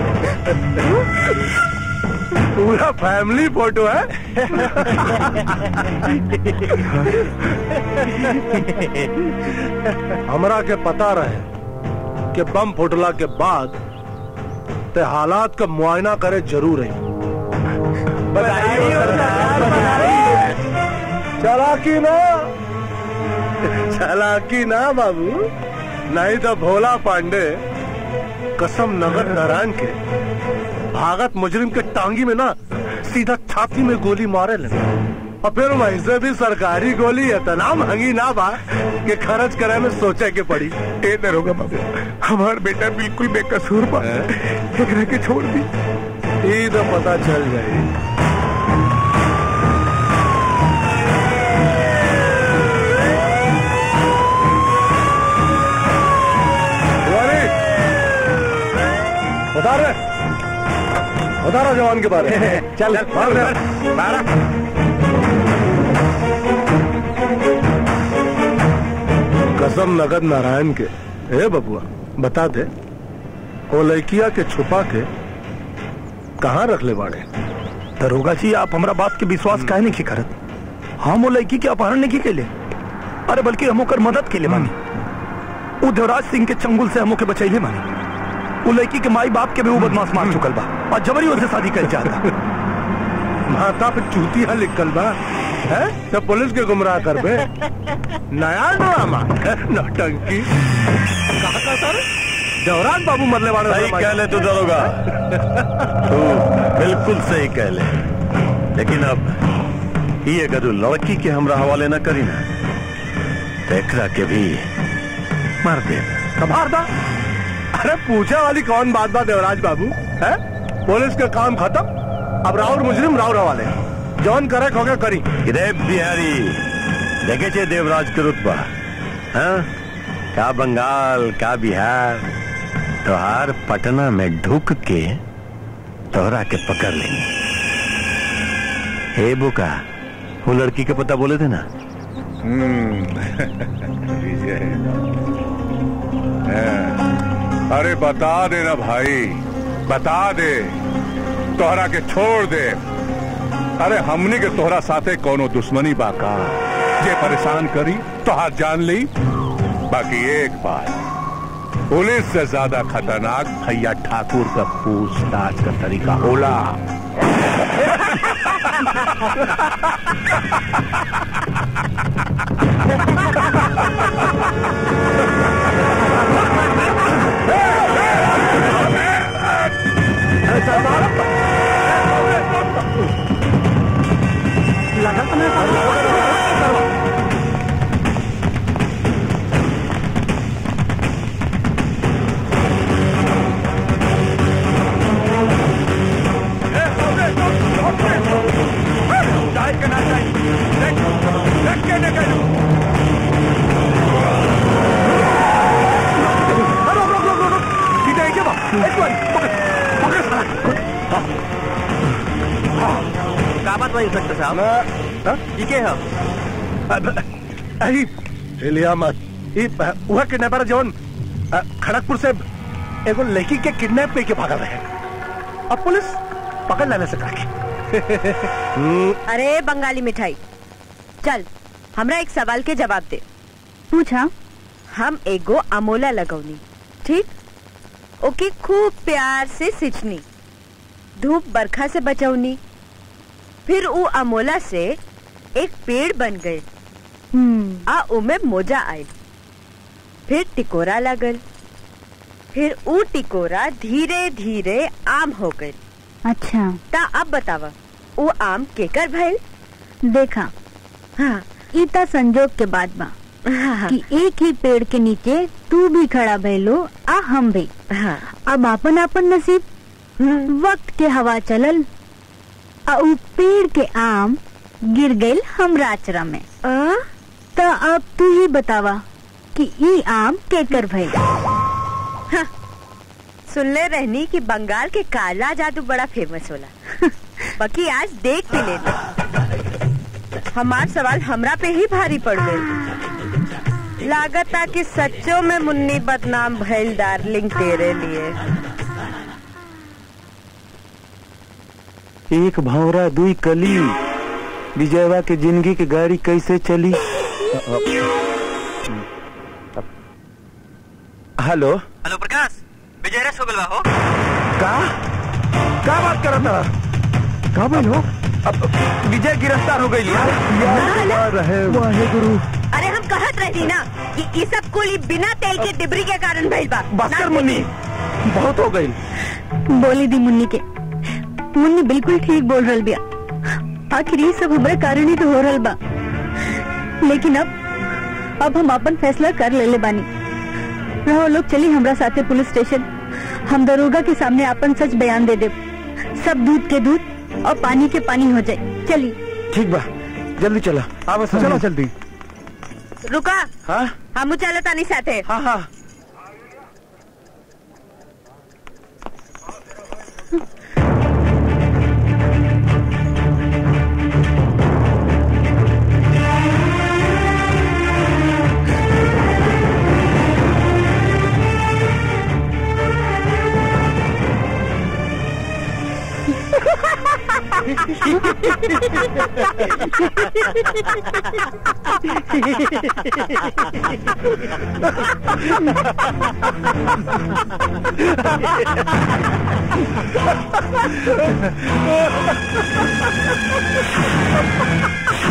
S10: पूरा फैमिली फोटो है
S11: हमरा के पता रहे कि बम फुटला के बाद ते हालात का मुआयना करे जरूर है चलाकी ना चलाकी ना बाबू नहीं तो भोला पांडे कसम नगर नारायण के भागत मुजरिम के टांगी में ना सीधा छाती में गोली मारे लगे और फिर वैसे भी सरकारी गोली इतना महंगी ना बा कि खर्च करे में सोचे के पड़ी
S10: ए दरोगा बाबू हमार बेटा बिल्कुल बेकसूर बा एकरा के छोड़ दी
S11: ये तो पता चल जाए बता रहे बता रहा जवान के बारे में
S10: चल मार दे मारा
S11: कसम नगद नारायण के ए बबुआ बता दे वो लड़किया के छुपा के कहाँ रख ले बाड़े
S2: दरोगा जी आप हमरा बात के विश्वास काहे नहीं करत हम वो लड़की के अपहरण नहीं के लिए अरे बल्कि हम ओकर मदद के लिए मानी वो देवराज सिंह के चंगुल से हम ओके बचैले मानी वो लड़की के माई बाप के भी वो बदमाश मार चुकल बा और जबरी उसे शादी कर चाहता
S11: माता पे चूतिया लिखल बा है तो पुलिस के गुमराह कर बे नया ड्रामा नौटंकी कहा का सर जवरान बाबू मरने वाले
S6: सही कह ले तू दरोगा तू बिल्कुल सही कह ले लेकिन अब ये गदू लड़की के हमरा हवाले न करी ना तो एकरा के भी मार दे
S11: कबार दा अरे पूछे वाली कौन बात बात देवराज बाबू है पुलिस का काम खत्म अब राउर मुजरिम राउर हवाले जौन करे खोके करी
S6: रे बिहारी देखे छे देवराज के रुतबा हाँ का बंगाल का बिहार तोहार पटना में ढुक के तोहरा के पकड़ लेंगे हे बुका वो लड़की के पता बोले थे ना
S2: अरे बता दे ना भाई बता दे तोहरा के छोड़ दे अरे हमनी के तोहरा साथे कोनो दुश्मनी बाका जे परेशान करी तोहार जान ली बाकी एक बात पुलिस से ज्यादा खतरनाक भैया ठाकुर का पूछताछ का तरीका होला
S9: का बात भाई इंस्पेक्टर साहब ये के हम
S11: अरे हिलिया मत ई वह किडनैपर जोन अ, खड़गपुर से एगो लड़की के किडनैप करके भागा रहे अब पुलिस पकड़ लेने से काके
S5: अरे बंगाली मिठाई चल हमरा एक सवाल के जवाब दे
S8: पूछा
S5: हम एगो अमोला लगौनी ठीक ओके खूब प्यार से सिंचनी धूप बरखा से बचौनी फिर उ अमोला से एक पेड़ बन गए आ उमे मोजा आयल फिर टिकोरा लगल फिर उ टिकोरा धीरे धीरे आम हो गए
S8: अच्छा
S5: ता अब बतावा उ आम केकर भइल
S8: देखा
S5: हाँ
S8: ई ता संजोग के बाद बा कि एक ही पेड़ के नीचे तू भी खड़ा भइलो आ हम भी
S5: हाँ
S8: अब आपन आपन नसीब वक्त के हवा चलल आ उ पेड़ के आम गिर गइल हमरा अचरा में
S5: आ?
S8: त अब तू ही बतावा कि ई आम केकर भइल
S5: सुनले रहनी कि बंगाल के काला जादू बड़ा फेमस होला बाकी आज देख के लेते हमार सवाल हमरा पे ही भारी पड़ गई लागता कि सच्चों में मुन्नी बदनाम भइल डार्लिंग तेरे लिए
S9: एक भौरा दुई कली विजयवा के जिंदगी के गाड़ी कैसे चली हेलो
S1: हेलो प्रकाश विजय रस हो गलवा हो
S10: का का बात करत रहा
S11: का भाई हो
S10: अब विजय गिरफ्तार हो गई
S11: रहे वाहे गुरु
S5: अरे हम कहत रही ना कि ये सब कुल ई बिना तेल के डिबरी के कारण भइल बा
S10: बस कर
S5: ना
S10: मुन्नी बहुत हो गई
S8: बोली दी मुन्नी के मुन्नी बिल्कुल ठीक बोल रहल बिया आखिर ये सब हमारे कारण ही तो हो रहल बा लेकिन अब अब हम अपन फैसला कर लेले बानी रहो लोग चली हमरा साथे पुलिस स्टेशन हम दरोगा के सामने अपन सच बयान दे दे सब दूध के दूध और पानी के पानी हो जाए चली
S10: ठीक बा जल्दी चला
S11: अब चलो जल्दी
S5: रुका
S10: हाँ
S5: हम चलत तानी साथे
S10: हाँ हाँ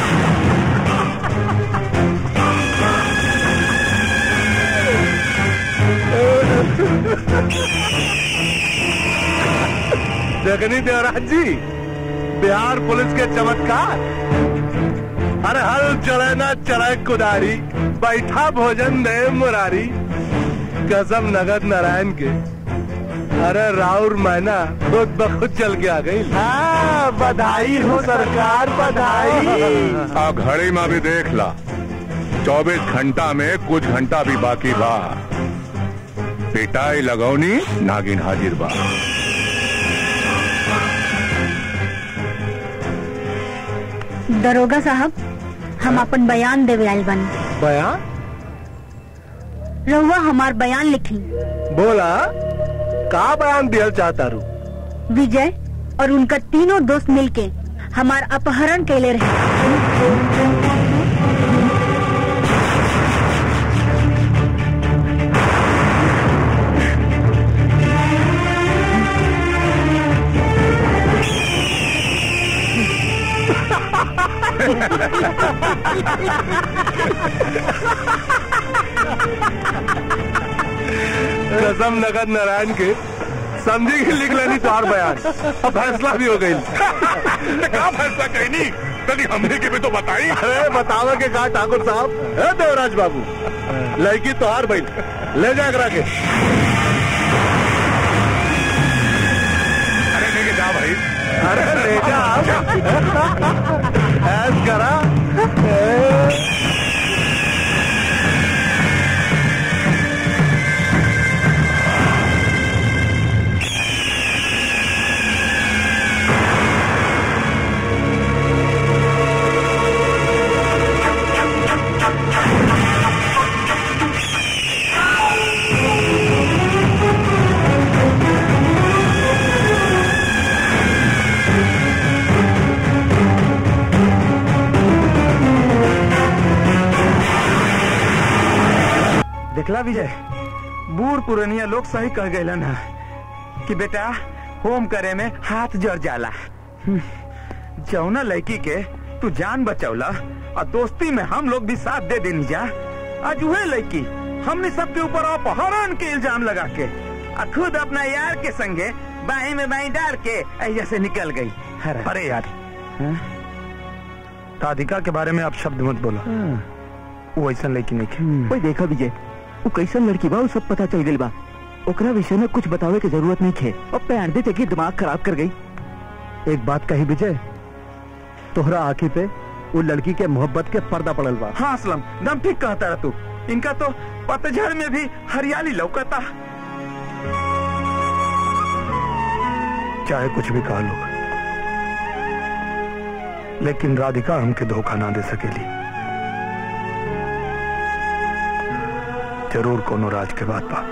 S11: देखनी देवराज जी बिहार पुलिस के चमत्कार अरे हल चले ना चले कुदारी बैठा भोजन दे मुरारी कसम नगद नारायण के अरे राउर मैना खुद ब खुद चल के आ गई हाँ बधाई हो सरकार बधाई
S3: आ घड़ी में भी देख ला चौबीस घंटा में कुछ घंटा भी बाकी बा पिटाई लगौनी नागिन हाजिर बा
S8: दरोगा साहब हम अपन बयान देवे आइल बानी
S11: बयान
S8: रहुआ हमार बयान लिखी
S11: बोला का बयान दिया चाहता रू
S8: विजय और उनका तीनों दोस्त मिलके हमार अपहरण कैले रहे
S11: कसम नगद नारायण के समझी कि लिख लेनी चार बयान अब फैसला भी हो गई
S3: क्या फैसला कहनी तनी हमने के भी तो बताई
S11: अरे बतावे के कहा ठाकुर साहब है देवराज बाबू लड़की तो हार भाई ले जा करा के
S3: अरे लेके जा भाई
S11: अरे ले जा ऐस करा
S9: देखला विजय बूढ़ पुरनिया लोग सही कह गए ना कि बेटा होम करे में हाथ जड़ जाला हम्म, जौना लड़की के तू जान बचौला और दोस्ती में हम लोग भी साथ दे देनी जा आज वह लड़की हमने सबके ऊपर अपहरण के इल्जाम लगा के आ खुद अपना यार के संगे बाई में बाई डाल के ऐसे से निकल गई
S2: अरे यार राधिका के बारे में आप शब्द मत बोलो वो ऐसा लेकिन नहीं
S9: कोई देखा विजय वो कैसन लड़की बा वो सब पता चल गई बा ओकरा विषय में कुछ बतावे की जरूरत नहीं थे और पैर दे के दिमाग खराब कर गई
S7: एक बात कही विजय तोहरा आंखी पे वो लड़की के मोहब्बत के पर्दा पड़ल बा
S9: हाँ असलम दम ठीक कहता रहा तू इनका तो पतझड़ में भी हरियाली लौकता
S2: चाहे कुछ भी कहा लोग लेकिन राधिका हमके धोखा ना दे सकेली जरूर कोनो राज के बात बा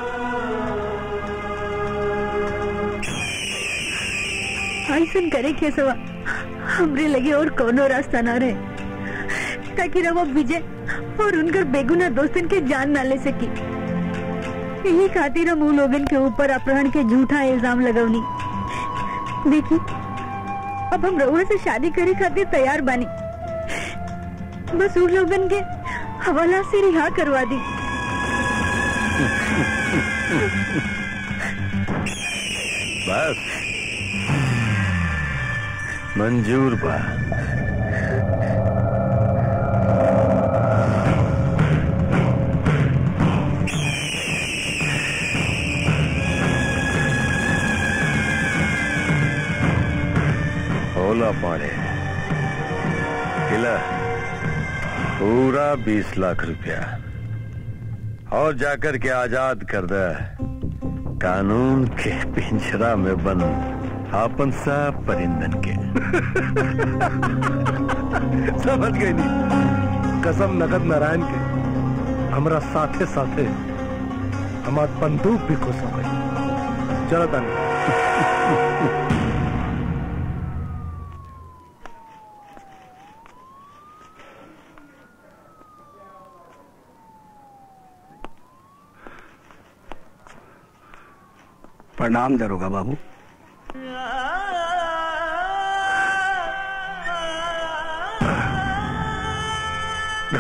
S8: ऐसन करे के सवा हमरे लगे और कोनो रास्ता ना रहे ताकि रवा विजय और उनकर बेगुना दोस्तन के जान ना ले सकी यही खातिर हम उन लोगन के ऊपर अपहरण के झूठा इल्जाम लगवनी देखी अब हम रउआ से शादी करे खातिर तैयार बानी बस उन लोगन के हवाला से रिहा करवा दी
S6: बस मंजूर बा होला पाड़े किला पूरा बीस लाख रुपया और जाकर के आजाद कर दे कानून के पिंजरा में बंद आपन सब परिंदन के
S11: समझ गई नहीं कसम नगद नारायण के हमरा साथे साथे हमार बंदूक भी खुश हो गई चलो तनी
S2: प्रणाम दरोगा बाबू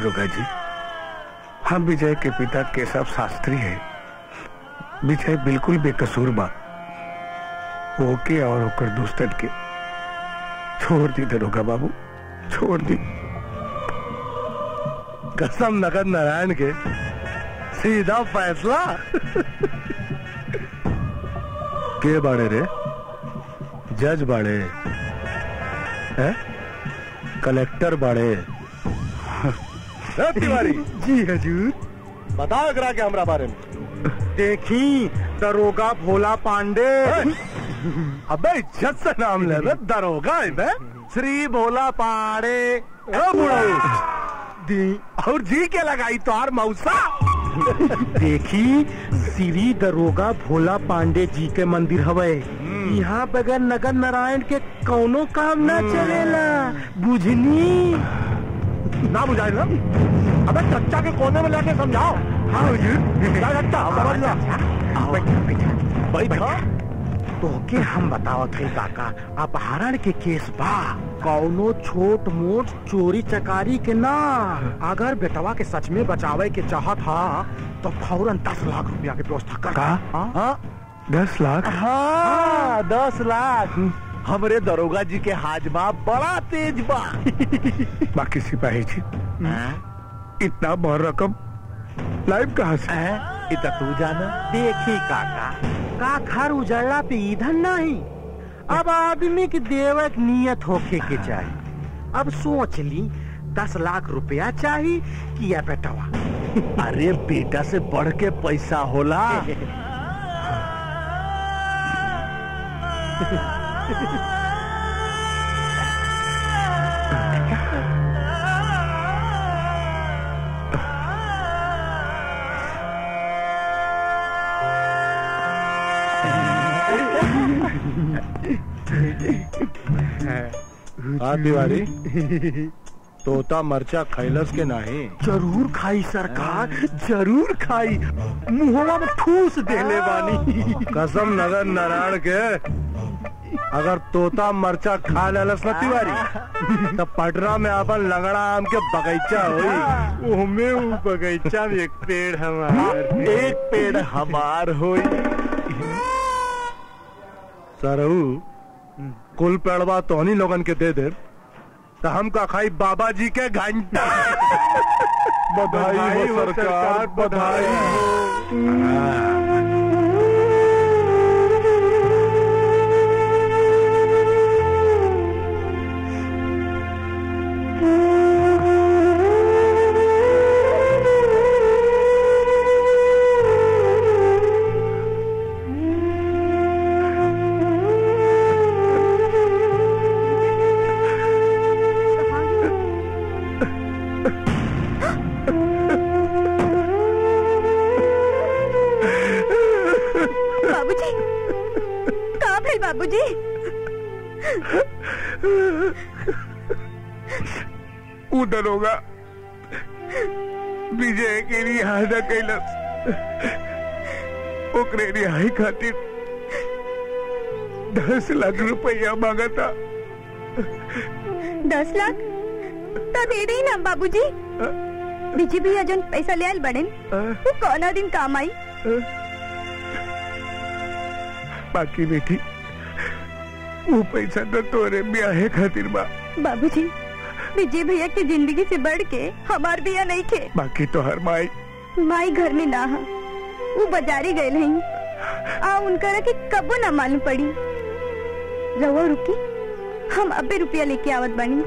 S2: दरोगा जी हम विजय के पिता केशव शास्त्री हैं विजय बिल्कुल बेकसूर बा ओके और ओकर दोस्तन के छोड़ दी दरोगा बाबू छोड़ दी
S11: कसम नगद नारायण के सीधा फैसला के बाड़े रे जज बाड़े हैं कलेक्टर बाड़े ए, तिवारी
S7: जी हजूर
S11: बताओ एकरा के हमरा बारे में
S7: देखी दरोगा भोला पांडे
S11: अबे इज्जत से नाम ले रे दरोगा है बे श्री भोला पाड़े ओ बुढ़ऊ
S7: दी
S11: और जी के लगाई तोहार मौसा
S7: देखी श्री दरोगा भोला पांडे जी के मंदिर हवे यहाँ बगैर नगर नारायण के कौनो काम ना चलेला बुझनी
S11: ना बुझाए ना अबे चच्चा के कोने में लेके समझाओ हाँ जा चच्चा समझ लो बैठा
S7: तोके हम बतावत है काका अपहरण के केस बा कौनो छोट मोट चोरी चकारी के ना अगर बेटवा के सच में बचावे के चाहत हा तो फौरन दस लाख रुपया के व्यवस्था कर
S2: का?
S7: हाँ?
S2: दस लाख
S11: हाँ दस लाख हमरे दरोगा जी के हाजमा बड़ा तेज बा
S2: बाकी सिपाही जी इतना बड़ रकम लाइव कहाँ से
S11: इतना तू जाना
S7: देखी काका का घर उजड़ला पे ईंधन नहीं अब आदमी की देवक नियत होके के चाहिए अब सोच ली दस लाख रुपया चाहिए कि या बेटवा
S11: अरे बेटा से बढ़ के पैसा होला हाँ तिवारी तोता मरचा खैलस के नहीं
S7: जरूर खाई सरकार जरूर खाई मुहवा में ठूस देले बानी
S11: कसम नगर नारायण के अगर तोता मरचा खा लेलस न तिवारी तब पटना में अपन लंगड़ा आम के बगीचा होई
S7: ओमे उ बगीचा में एक पेड़ हमार
S11: एक पेड़ हमार होई सरहू कुल पेड़वा तोहनी लोगन के दे दे तो हम का खाई बाबा जी के घंटा बधाई हो सरकार बधाई हो
S5: बाबूजी कहाँ भाई बाबूजी
S2: ऊ दरोगा विजय के रिहाई न कैलस ओकरे रिहाई खातिर दस लाख रुपया मांगता
S5: दस लाख तो दे दी ना बाबूजी बीजी भैया जन पैसा ले आयल बड़े वो कौना दिन काम आई
S2: बाकी बेटी वो पैसा तो तोरे ब्याहे खातिर बा
S5: बाबूजी विजय भैया की जिंदगी से बढ़ के हमार भैया नहीं थे
S2: बाकी तो हर माई
S5: माई घर में ना हा वो बाजारी गए नहीं आ उनकरा के कबो ना मालूम पड़ी रहो रुकी हम अबे रुपया लेके आवत बानी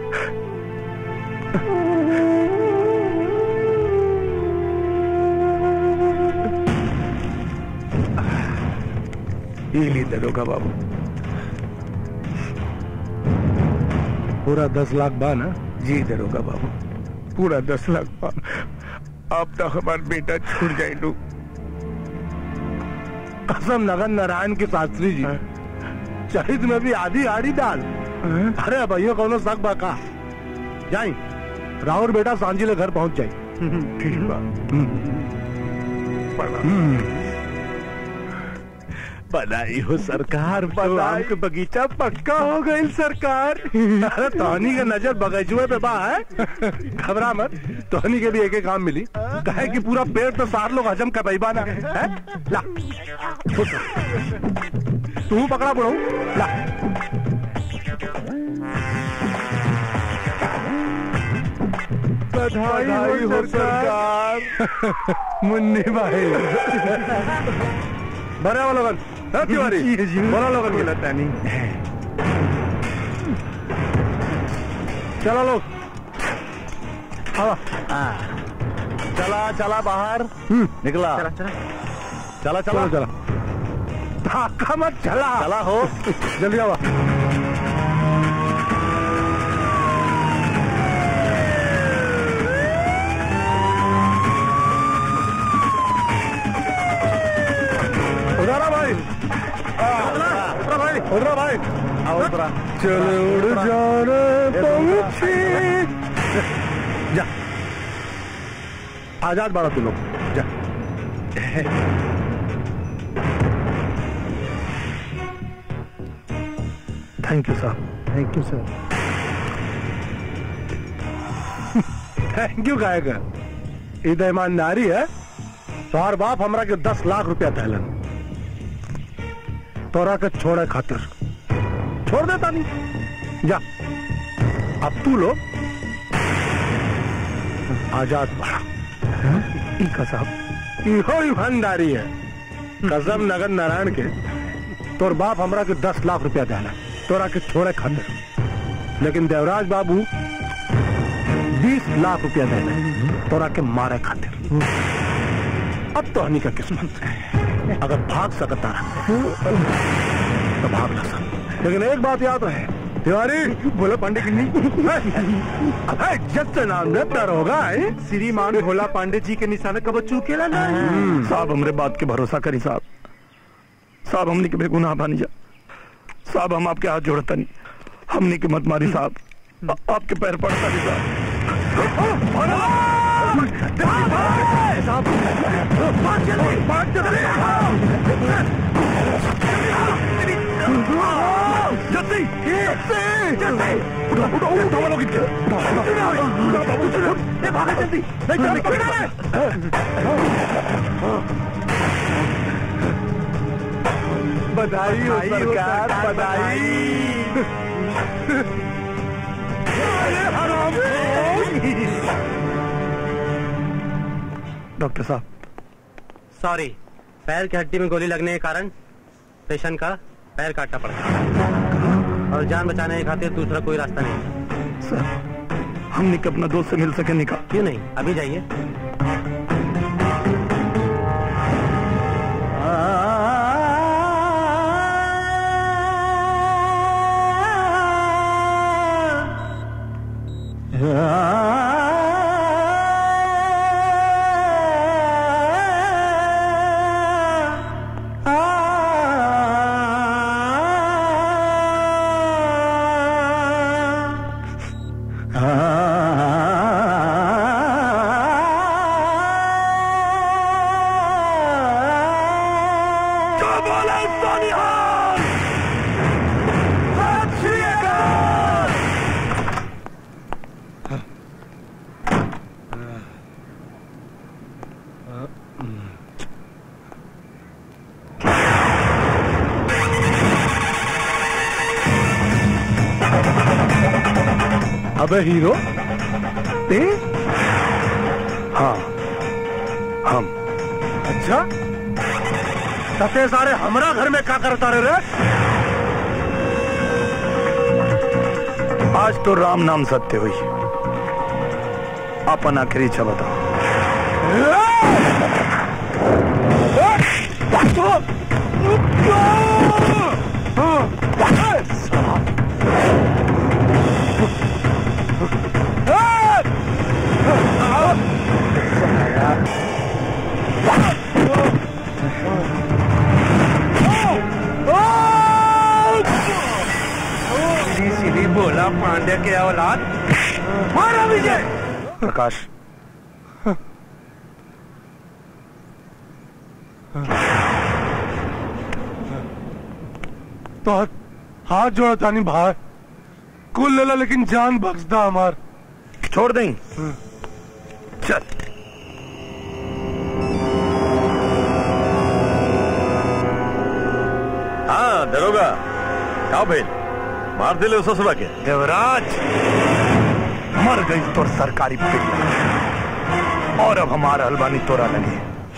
S2: ये ली दरोगा बाबू
S11: पूरा दस लाख बा ना
S2: जी दरोगा बाबू पूरा दस लाख बा अब तो हमार बेटा छूट जाए लू
S11: कसम नगर नारायण के शास्त्री जी शहीद में भी आधी आड़ी डाल अरे भैया कौनो शक बा का जाई राहुल बेटा सांझिले घर पहुंच जाई
S2: ठीक बा
S11: बधाई हो सरकार बदाम के बगीचा पक्का हो गई सरकार अरे तोहनी के नजर बगीचुए पे बा है घबरा मत तोहनी के भी एक एक काम मिली कहे कि पूरा पेड़ तो सार लोग हजम कर पाई ना है ला खुश हो। तू पकड़ा बुढ़ऊ ला बधाई हो सरकार मुन्नी भाई बरे वाला लोगन हाँ, तिवारी बोला लोगन के लगता नहीं चलो लोग हाँ
S4: चला चला बाहर निकला
S11: चला
S4: चला
S11: चला चला धक्का मत चला
S4: चला हो
S11: जल्दी आवा उधर आ भाई उधर भाई उधर भाई
S4: आओ उतरा
S11: चले उड़ जाने पंछी जा आजाद बाड़ा तू लोग जा thank you sir thank you sir thank you गायक ई तो ईमानदारी है तोहर बाप हमरा के दस लाख रुपया दहलन तोरा के छोड़े खातिर छोड़ देता नहीं जा अब तू लोग आजाद बड़ा ई कसम इहो ईमानदारी है कसम नगर नारायण के तोर बाप हमरा के दस लाख रुपया देना तोरा के छोड़े खातिर लेकिन देवराज बाबू बीस लाख रुपया देना तोरा के मारे खातिर अब तो हनी का किस्मत है अगर भाग सकता रहा तो भाग ना सक लेकिन एक बात याद रहे तिवारी बोलो पांडे की अबे इज्जत से नाम न डर होगा
S6: श्रीमान भोला पांडे जी के निशाने कब चूकेला ना
S2: साहब हमरे बात के भरोसा करी साहब साहब हमने के बेगुनाह बानी जा साहब हम आपके हाथ जोड़ता नहीं हमने के मत मारी साहब आ- आपके पैर पड़ता नहीं साहब जल्दी जल्दी उठो उठो उठो वालों की भागा जल्दी नहीं चल
S11: बधाई हो सरकार बधाई
S2: डॉक्टर साहब
S13: सॉरी पैर की हड्डी में गोली लगने के कारण पेशेंट का पैर काटना पड़ा और जान बचाने के खातिर दूसरा कोई रास्ता नहीं
S2: सर हमने के अपना दोस्त से मिल सके नहीं कहा
S13: क्यों नहीं अभी जाइए
S11: अबे हीरो ते हाँ हम अच्छा तते सारे हमरा घर में क्या करता रहे रे
S2: आज तो राम नाम सत्य हुई अपन आखिरी इच्छा बताओ
S6: सीधी सीधी भोला पांडे के औलाद मारा विजय
S2: प्रकाश
S11: तो हाथ हाथ जोड़ा तानी भाई कुल लेला लेकिन जान बख्शदा हमार
S2: छोड़ दें चल
S6: हाँ दरोगा का भेल मार दिले ससुरा के
S2: देवराज मर गई तोर सरकारी पिल्ला और अब हमारा हलवानी तोरा लगे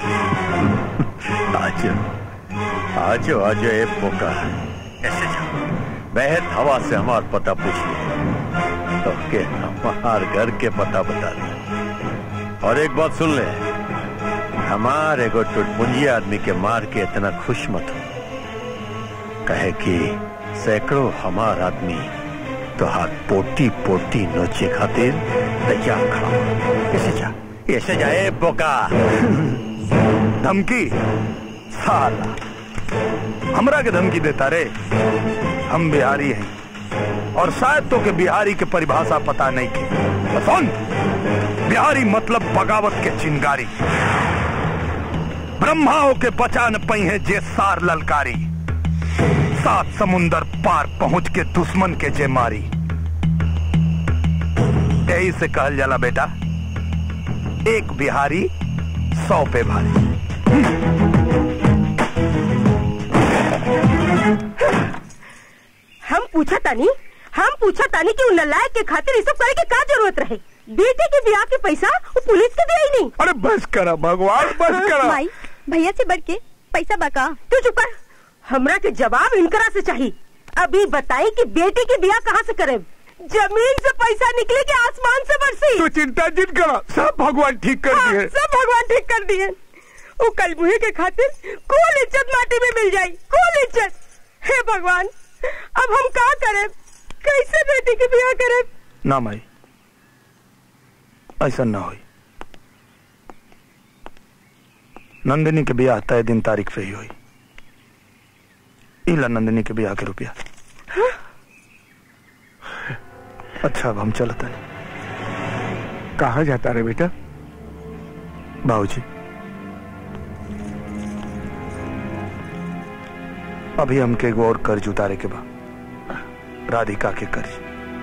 S6: आज आज आज ए पोका ऐसे जाओ बहन हवा से हमार पता पूछ ले तो के हमार घर के पता बता दे और एक बात सुन ले हमारे को टुटपुंजी आदमी के मार के इतना खुश मत हो कहे कि सैकड़ों हमार आदमी तो हाथ पोटी पोटी नोचे खातिर तैयार खड़ा हो। ऐसे जा ऐसे जा ए बोका
S2: धमकी साला हमरा के धमकी देता रे हम बिहारी हैं और शायद तो के बिहारी के परिभाषा पता नहीं के तो सुन बिहारी मतलब बगावत के चिंगारी ब्रह्माओं के बचा न पई है जे सार ललकारी सात समुंदर पार पहुंच के दुश्मन के जे मारी यही से कहल जाला बेटा एक बिहारी सौ पे भारी
S5: हम पूछा तानी हम पूछा तानी कि उ नलायक के खातिर ये सब करे के का जरूरत रहे बेटे के ब्याह के पैसा वो पुलिस के दे ही नहीं
S2: अरे बस करा भगवान बस करा
S12: माई भैया से बढ़ के पैसा बाका
S5: तू चुप कर हमरा के जवाब इनकरा से चाहिए अभी बताई कि बेटे की ब्याह कहाँ से करे जमीन से पैसा निकले के आसमान से बरसी
S2: तू चिंता जिन करा सब भगवान ठीक कर
S5: हाँ,
S2: दिए
S5: सब भगवान ठीक कर दिए वो कल मुहे के खातिर कुल इज्जत माटी में मिल जाई कुल इज्जत हे भगवान अब हम का करें कैसे बेटी की ब्याह करें
S2: ना माई ऐसा ना होई नंदिनी के ब्याह तय दिन तारीख पे ही हुई इला नंदिनी के ब्याह के रुपया अच्छा अब हम चलते हैं
S4: कहा जाता रे बेटा
S2: बाबूजी अभी हमके एगो और कर्ज उतारे के बा राधिका के कर्ज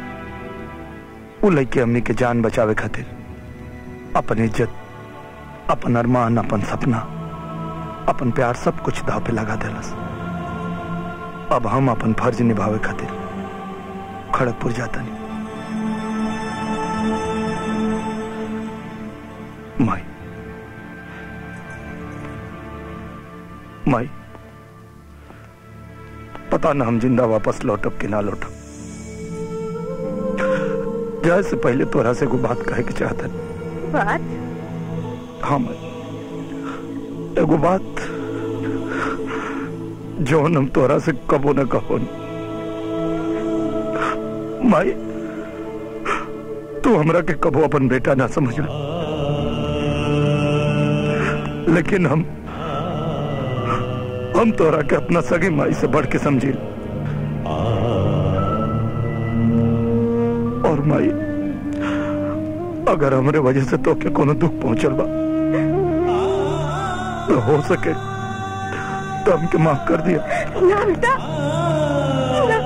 S2: उ लड़के हमनी के जान बचावे खातिर अपन इज्जत अपन अरमान अपन सपना अपन प्यार सब कुछ दाव पे लगा देलस अब हम अपन फर्ज निभावे खातिर खड़गपुर जाता नहीं माई माई पता ना हम जिंदा वापस लौटब कि ना लौटब जाए से पहले तोरा से को बात कहे के चाहता
S5: बात
S2: हाँ माई एगो बात जौन हम तोरा से कबो न कहो माई तू हमरा के कबो अपन बेटा ना समझ लेकिन हम हम तोरा के अपना सगी माई से बढ़ के समझी और माई अगर हमरे वजह से तो के कोनो दुख पहुंचल बा तो हो सके तो हमके माफ कर दिया
S5: ना बेटा ना।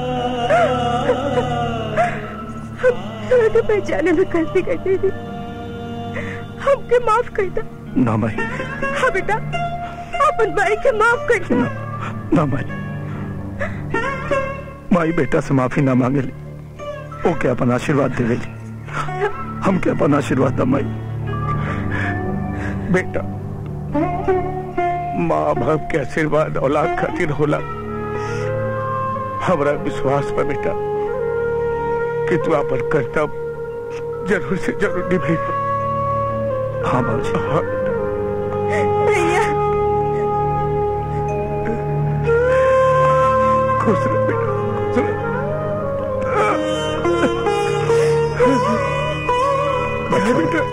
S5: हम तोरा के पहचाने में गलती कर दी थी हमके माफ कर दे
S2: ना माई
S5: हाँ बेटा अपन भाई के माफ कर दे
S2: ना माई माई बेटा से माफी ना मांगे ली ओके अपन आशीर्वाद दे ली हम के अपन आशीर्वाद दा माई बेटा माँ बाप के आशीर्वाद औलाद खातिर होला हमरा विश्वास बा बेटा कि तू अपन कर्तव्य जरूर से जरूर निभाई हाँ बाबूजी हाँ
S5: भैया
S2: खुश रह बेटा खुश रह बेटा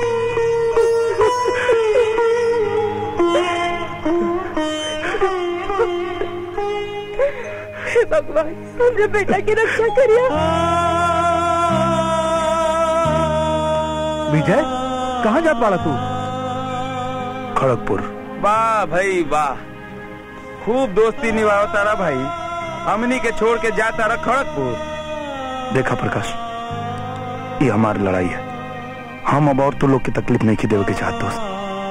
S5: हे भगवान हमरे बेटा की रक्षा करिए
S4: विजय कहाँ जात वाला तू
S2: खड़गपुर
S14: वाह भाई वाह खूब दोस्ती निभाओ तारा भाई
S1: हमनी के छोड़ के जाता रह खड़गपुर
S2: देखा प्रकाश ये हमारी लड़ाई है हम अब और तो लोग की तकलीफ नहीं की देवे के चाहते दोस्त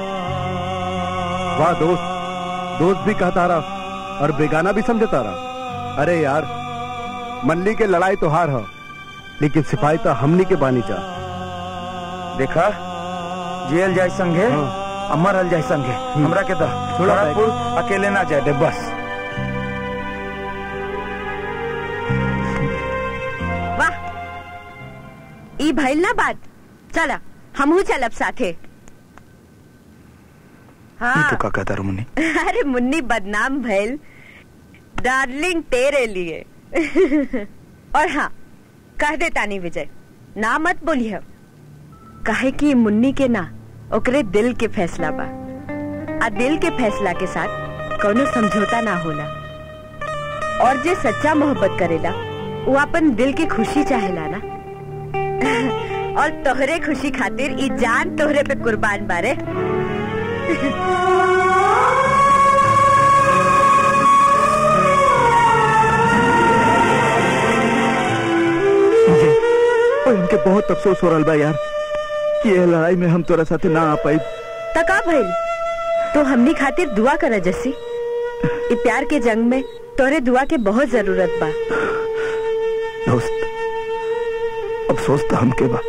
S11: वाह दोस्त दोस्त भी कहता रहा और बेगाना भी समझता रहा अरे यार मल्ली के लड़ाई तो हार हो लेकिन सिपाही तो हमनी के बानी जा
S1: देखा जेल जाए संगे अमर हल जाए संगे हमरा के तो
S11: छोड़ा
S1: खड़गपुर अकेले ना जाए दे बस
S5: वाह ई भइल ना बात चला हमहू चलब साथे
S2: ये
S5: हाँ
S2: तो का कहता रू मुन्नी
S5: अरे मुन्नी बदनाम भइल डार्लिंग तेरे लिए और हाँ कह दे तानी विजय ना मत बोलिए काहे कि मुन्नी के ना ओकरे दिल के फैसला बा आ दिल के फैसला के साथ कोनो समझौता ना होला और जे सच्चा मोहब्बत करेला वो अपन दिल की खुशी चाहेला ना और तोहरे खुशी खातिर ई जान तोहरे पे कुर्बान बारे
S9: और इनके बहुत अफसोस हो रहा बा यार कि ये लड़ाई में हम तोरा साथे ना आ पाई
S5: तका भइल तो हमनी खातिर दुआ कर जस्सी ई प्यार के जंग में तोरे दुआ के बहुत जरूरत बा
S2: दोस्त अफसोस तो हमके बा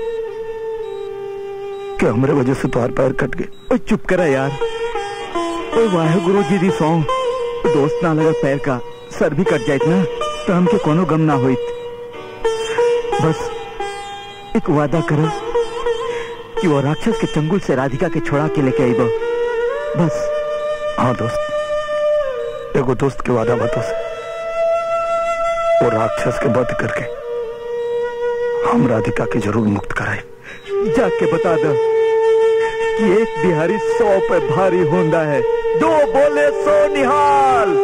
S2: कि हमरे वजह से तुम्हारे पैर कट गए
S9: ओए चुप करा यार ओए वाहे गुरु जी दी सौ दोस्त ना लगा पैर का सर भी कट जाइत ना तो हमके कोनो गम ना होइत बस एक वादा करो कि वो राक्षस के चंगुल से राधिका के छोड़ा के लेके आईबो बस
S2: हाँ दोस्त एगो दोस्त के वादा बातों से वो राक्षस के वध करके हम राधिका के जरूर मुक्त कराए
S9: जाके बता दो कि एक बिहारी सौ पे भारी होंदा है दो बोले सो निहाल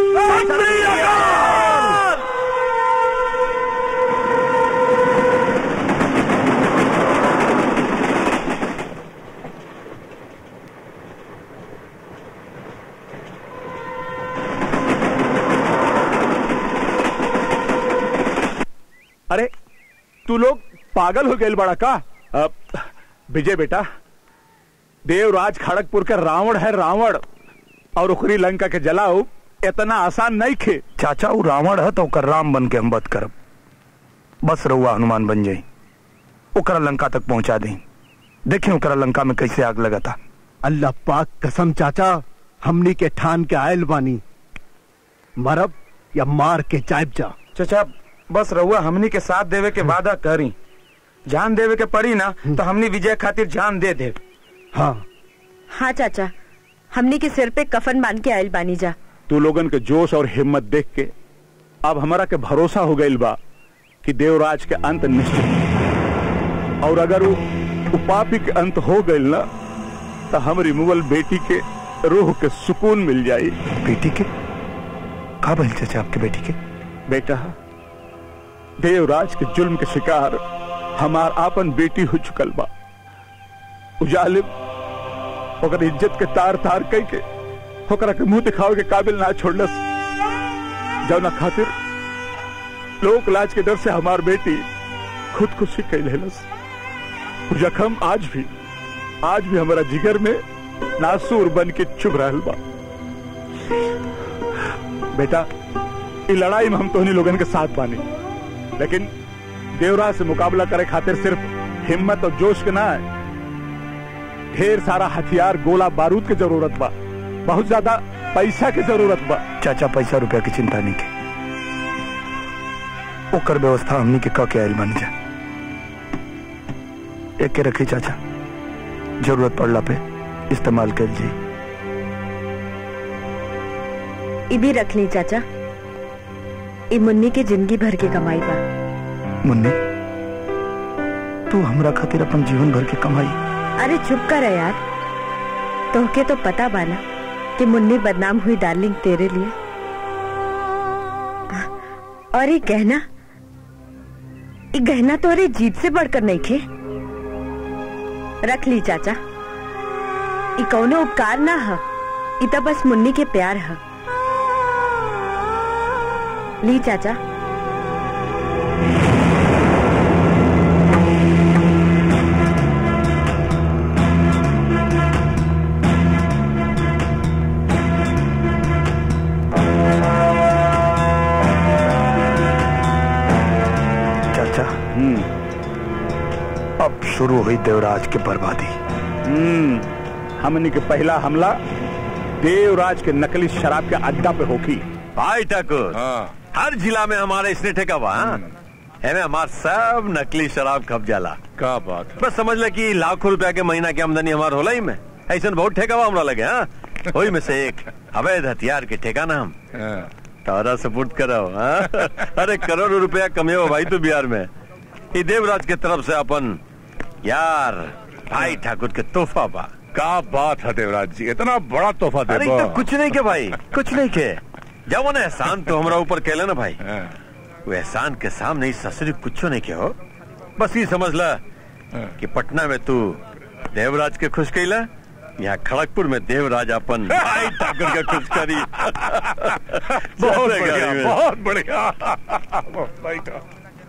S3: अरे तू लोग पागल हो गए बड़ा का अब, विजय बेटा देवराज खड़गपुर के रावण है रावण और उखरी लंका के जलाओ इतना आसान नहीं खे
S2: चाचा वो रावण है तो ओकर राम बन के हम वध करब बस रहुआ हनुमान बन जाई ओकरा लंका तक पहुंचा दी देखें ओकरा लंका में कैसे आग लगा था
S11: अल्लाह पाक कसम चाचा हमनी के ठान के आयल बानी मरब या मार के चाइब जा
S1: चाचा बस रहुआ हमनी के साथ देवे के वादा करी जान देवे के पड़ी ना तो हमनी विजय खातिर जान दे दे
S11: हाँ
S5: हाँ चाचा हमनी के सिर पे कफन बांध के आयल बानी जा
S3: तू लोगन के जोश और हिम्मत देख के अब हमारा के भरोसा हो गई बा कि देवराज के अंत निश्चित है। और अगर वो वो पापी के अंत हो गई ना तो हमारी मुगल बेटी के रूह के सुकून मिल जाई
S2: बेटी के का भइल चाचा आपके बेटी के
S3: बेटा देवराज के जुल्म के शिकार हमार आपन बेटी हो चुकल बा उजालिम ओकर इज्जत के तार तार कई के ओकरा के मुंह दिखावे के काबिल ना छोड़लस जौना खातिर लोक लाज के डर से हमार बेटी खुदकुशी कई लेलस उ जखम आज भी आज भी हमारा जिगर में नासूर बन के चुभ रहल बा बेटा ई लड़ाई में हम तोहनी लोगन के साथ बानी लेकिन देवराज से मुकाबला करे खातिर सिर्फ हिम्मत और जोश के ना है ढेर सारा हथियार गोला बारूद की जरूरत बा बहुत ज्यादा पैसा की जरूरत बा
S2: चाचा पैसा रुपया की चिंता नहीं के ओकर व्यवस्था हमनी के क के आयल बन जा एक के रखी चाचा जरूरत पड़ला पे इस्तेमाल कर जी
S5: ई भी रख ली चाचा ई मुन्नी के जिंदगी भर के कमाई बा
S2: मुन्नी तू हमरा खातिर अपन जीवन भर के कमाई
S5: अरे चुप कर यार तोहके तो पता बाना कि मुन्नी बदनाम हुई डार्लिंग तेरे लिए और ये गहना ये गहना तो अरे जीत से बढ़कर नहीं खे रख ली चाचा ये कौनो उपकार ना है ये तो बस मुन्नी के प्यार है
S14: ली चाचा
S2: चाचा अब शुरू हुई देवराज की बर्बादी
S3: हम्म हमने के पहला हमला देवराज के नकली शराब के अड्डा पे होगी
S6: भाई ठाकुर हर जिला में हमारे इसने ठेका बा हाँ? एमे हमार सब नकली शराब खप जाला
S15: का बात
S6: बस समझ ले कि लाखों रुपया के महीना की आमदनी हमार होला ही में ऐसा बहुत ठेका बा हमरा लगे हाँ वही में से एक अवैध हथियार के ठेका ना हम तारा सपोर्ट कराओ हाँ? अरे करोड़ों रुपया कमेओ भाई तू बिहार में ये देवराज के तरफ से अपन यार भाई ठाकुर के तोहफा बा
S15: का बात है देवराज जी इतना बड़ा तोहफा दे
S6: अरे तो कुछ नहीं के भाई कुछ नहीं के जब उन्हें एहसान तो हमरा ऊपर कहले ना भाई वो एहसान के सामने इस ससुरी कुछ नहीं के हो बस ये समझ ला कि पटना में तू देवराज के खुश कैला यहाँ खड़गपुर में देवराज अपन भाई ठाकुर के खुश करी
S15: बहुत
S6: चलेगा
S15: बढ़िया
S6: ये।
S15: बहुत बढ़िया बैठो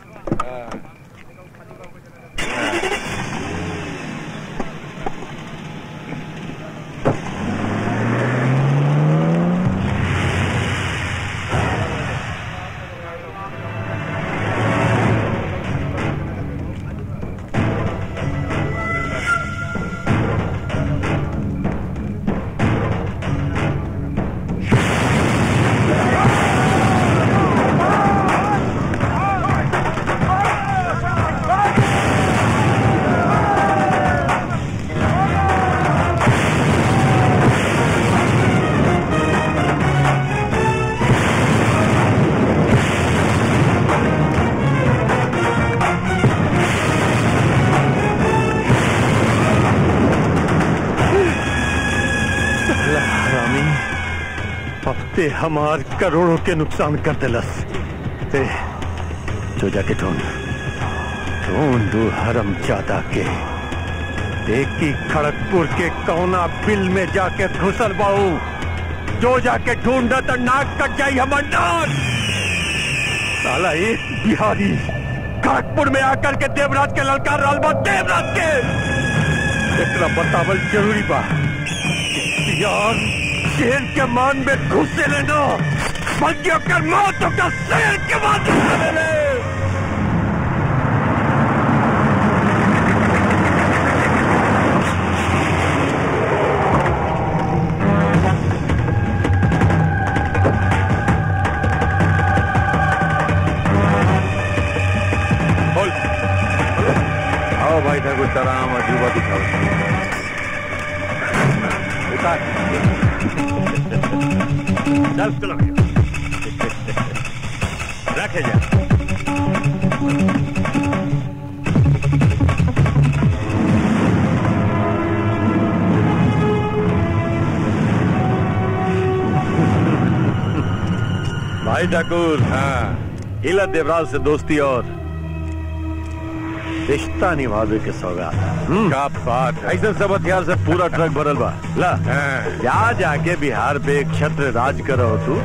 S6: हरामी अब ते हमार करोड़ों के नुकसान कर दिलस ते जो जाके ढूंढ ढूंढ दू हरम जादा के देखी खड़गपुर के कौना बिल में जाके घुसल बाऊ जो जाके ढूंढ तो नाक कट जाई हमर नाक साला एक बिहारी खड़गपुर में आकर के देवराज के ललकार रहल बा देवराज के एकरा बतावल जरूरी बा यार शेर के मान में घुसे लेना बल्कि ओकर मौत ओकर शेर के मान में घुसे ले बोल आओ भाई ठाकुर तराम अजूबा दिखाओ उतार चल चलो रखे जा भाई ठाकुर हाँ इला देवराज से दोस्ती और रिश्ता निभावे के सौगात का बात ऐसे सब हथियार से पूरा ट्रक भरल बा ला जा जाके बिहार पे एक छत्र राज करो तू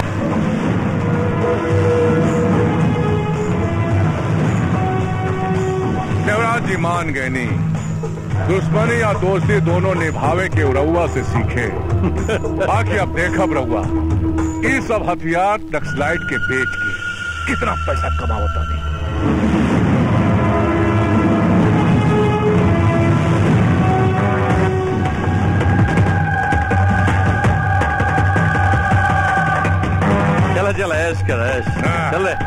S15: देवराज जी मान गए नहीं दुश्मनी या दोस्ती दोनों निभावे के रउआ से सीखे बाकी अब देखब रउआ ये सब हथियार नक्सलाइट के बेच के कितना पैसा कमावता नहीं
S6: चला चला ऐश कर ऐश चल ले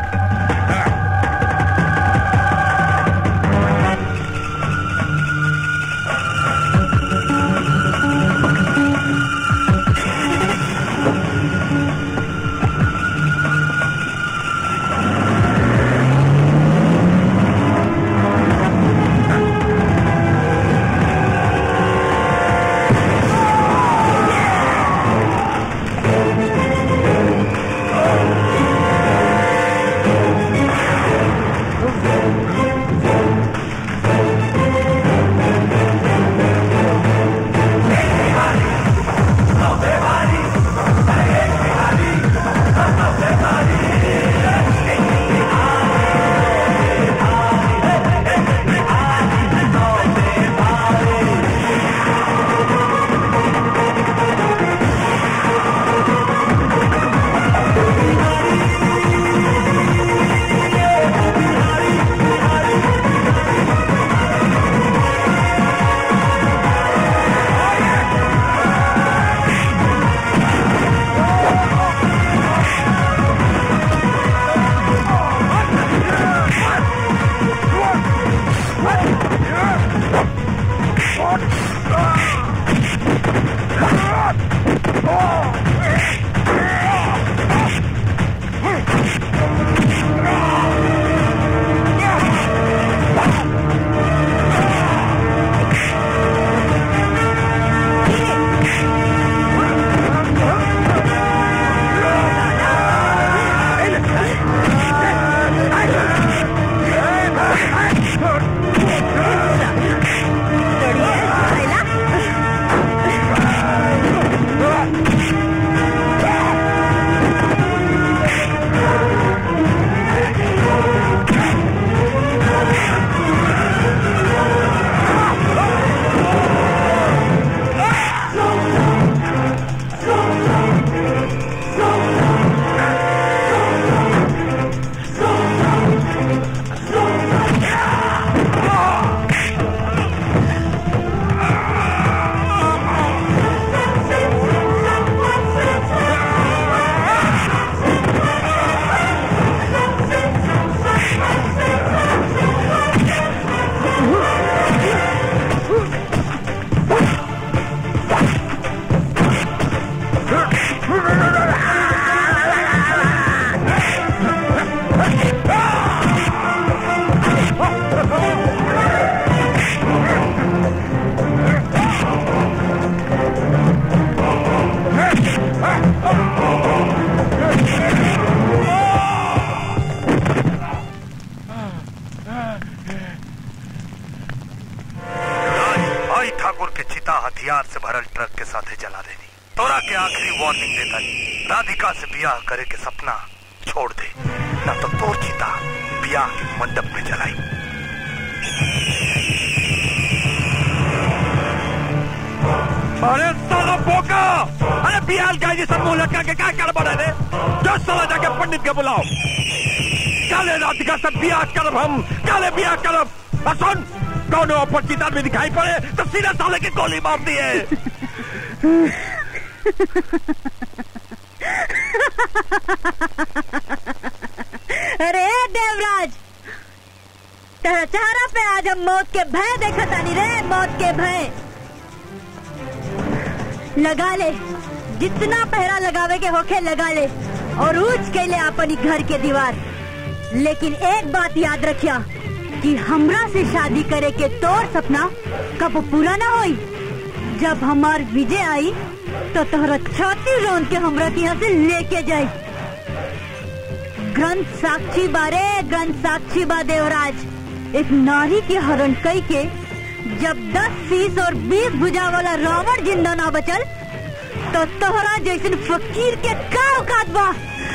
S2: वार्निंग देता नहीं राधिका से ब्याह करे के सपना छोड़ दे ना तो तोर चिता ब्याह के मंडप में जलाई
S6: अरे साला बोका अरे बिहार का जी सब मुंह लटका के क्या कर बड़ा रे दस साला जाके पंडित के बुलाओ काले राधिका से ब्याह करब हम काले ब्याह करब आ सुन कौन अपरिचित आदमी दिखाई पड़े तो सीधा साले की गोली मार दिए
S5: अरे देवराज तेरा चेहरा पे आज हम मौत के भय देखा तानी रे मौत के भय लगा ले जितना पहरा लगावे के होखे लगा ले और ऊंच के ले अपनी घर के दीवार लेकिन एक बात याद रखिया कि हमरा से शादी करे के तोर सपना कब पूरा ना होई जब हमार विजय आई तो तोहरा छाती रोन के हमरा के यहाँ से लेके जाई ग्रंथ साक्षी बारे ग्रंथ साक्षी बा देवराज एक नारी के हरण कई के जब दस तीस और बीस भुजा वाला रावण जिंदा ना बचल तो तोहरा जैसन फकीर के का औकात बा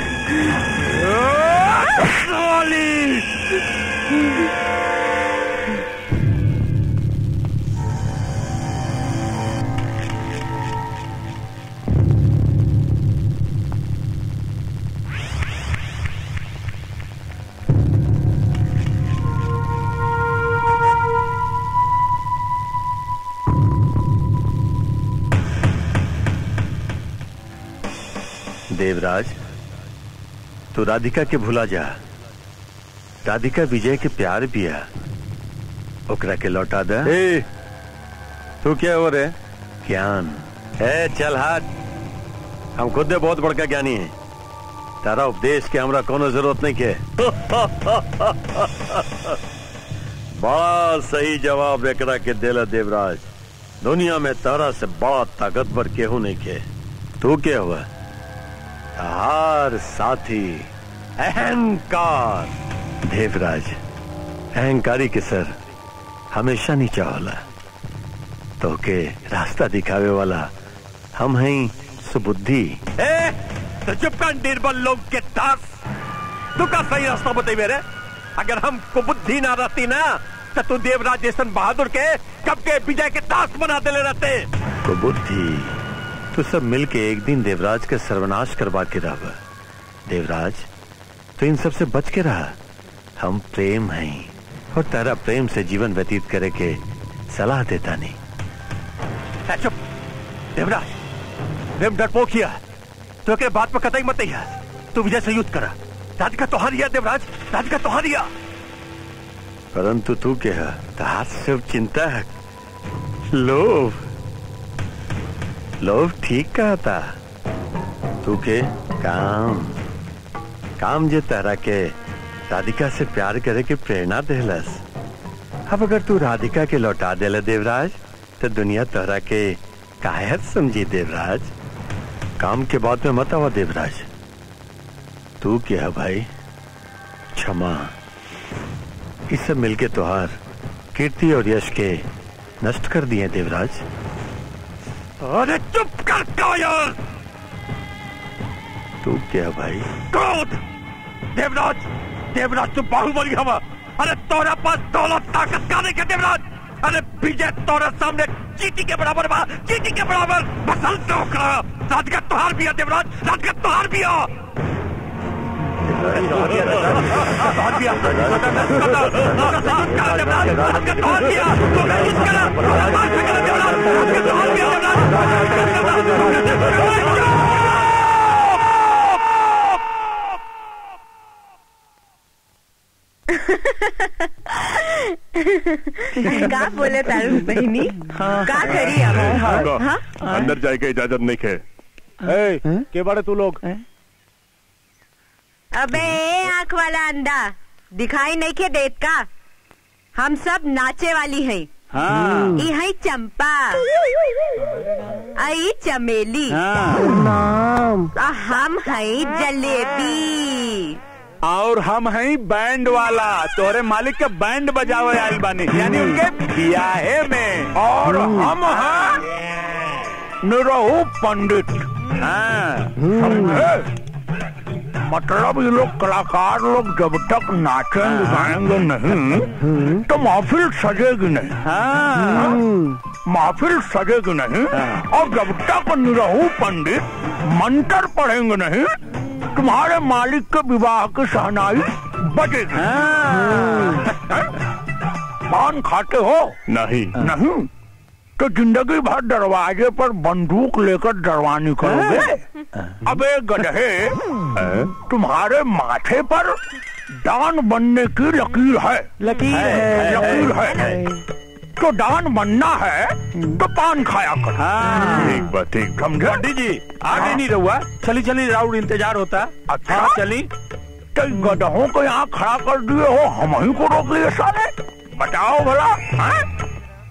S6: देवराज तू राधिका के भुला जा राधिका विजय के प्यार बिया ओकरा के लौटा दे
S3: ए, तू क्या हो रे
S6: ज्ञान ए चल हाथ हम खुद बहुत बड़का ज्ञानी है तारा उपदेश के हमरा कोनो जरूरत नहीं के बड़ा सही जवाब एकरा के देला देवराज दुनिया में तारा से बड़ा ताकतवर केहू नहीं के तू क्या हुआ हार साथी अहंकार देवराज अहंकारी के सर हमेशा नीचा होला तो के रास्ता दिखावे वाला हम हैं सुबुद्धि
S14: ए, तो चुप कर निर्बल लोग के दास तू का सही रास्ता बताई मेरे अगर हम को बुद्धि ना रहती ना तो तू देवराज जैसन बहादुर के कब के विजय के दास बना देले रहते
S6: को बुद्धि तू सब मिलके एक दिन देवराज का सर्वनाश करवा के रह देवराज तो इन सब से बच के रहा हम प्रेम हैं और तेरा प्रेम से जीवन व्यतीत करे के सलाह देता नहीं
S14: ए, चुप देवराज प्रेम डरपोक किया तो एक बात पर कतई मत है तू विजय से युद्ध करा राधिका तो हारिया देवराज राधिका तो हारिया
S6: परंतु तू क्या तार सब चिंता है लोभ लोभ ठीक कहा था तू के काम काम जे तारा के राधिका से प्यार करे के प्रेरणा देलस अब अगर तू राधिका के लौटा देला देवराज तो दुनिया तोहरा के कायत समझी देवराज काम के बाद में मत आवा देवराज तू क्या है भाई क्षमा इस सब मिलके तुहार कीर्ति और यश के नष्ट कर दिए देवराज
S14: अरे चुप कर कायर
S6: तू क्या भाई
S14: क्रोध देवराज देवराज तू बाहुबली हवा अरे तोरा पास दौलत ताकत का नहीं के देवराज अरे विजय तोरा सामने चीटी के बराबर बा चीटी के बराबर बसल तो करा राधिका तुहार भी है देवराज राधिका तुहार भी है तुहार भी है
S5: का बोले तारू बहनी का करी अब हाँ?
S15: अंदर जाए के इजाजत नहीं खे
S7: ए, के बारे तू लोग
S5: अबे आँख वाला अंधा दिखाई नहीं के देत का हम सब नाचे वाली है
S3: हाँ।
S5: ई है चंपा आई चमेली
S3: नाम
S5: आ हम है जलेबी
S3: और हम हैं बैंड वाला तोहरे मालिक के बैंड बजावे आयल बानी यानी उनके बियाहे में
S14: और हम हैं
S3: निरहु पंडित
S2: समझे मतलब ये लोग कलाकार लोग जब तक नाचेंगे गाएंगे नहीं तो महफिल सजेगी नहीं हाँ? महफिल सजेगी नहीं और जब तक निरहू पंडित मंत्र पढ़ेंगे नहीं तुम्हारे मालिक के विवाह की सहनाई बजेगी पान खाते हो
S3: नहीं
S2: नहीं तो जिंदगी भर दरवाजे पर बंदूक लेकर डरवानी करोगे अबे गधे तुम्हारे माथे पर दान बनने की लकीर है
S7: लकीर है।
S2: लकीर है तो दान बनना है तो पान खाया कर
S3: ठीक बा ठीक बा।
S2: समझे
S14: पंडित जी आगे नहीं रहुआ चली चली राउंड इंतजार होता
S2: अच्छा
S14: हाँ, चली
S2: तो गधों को यहाँ खड़ा कर दिए हो हम ही को रोक लिए साले बताओ भला हैं?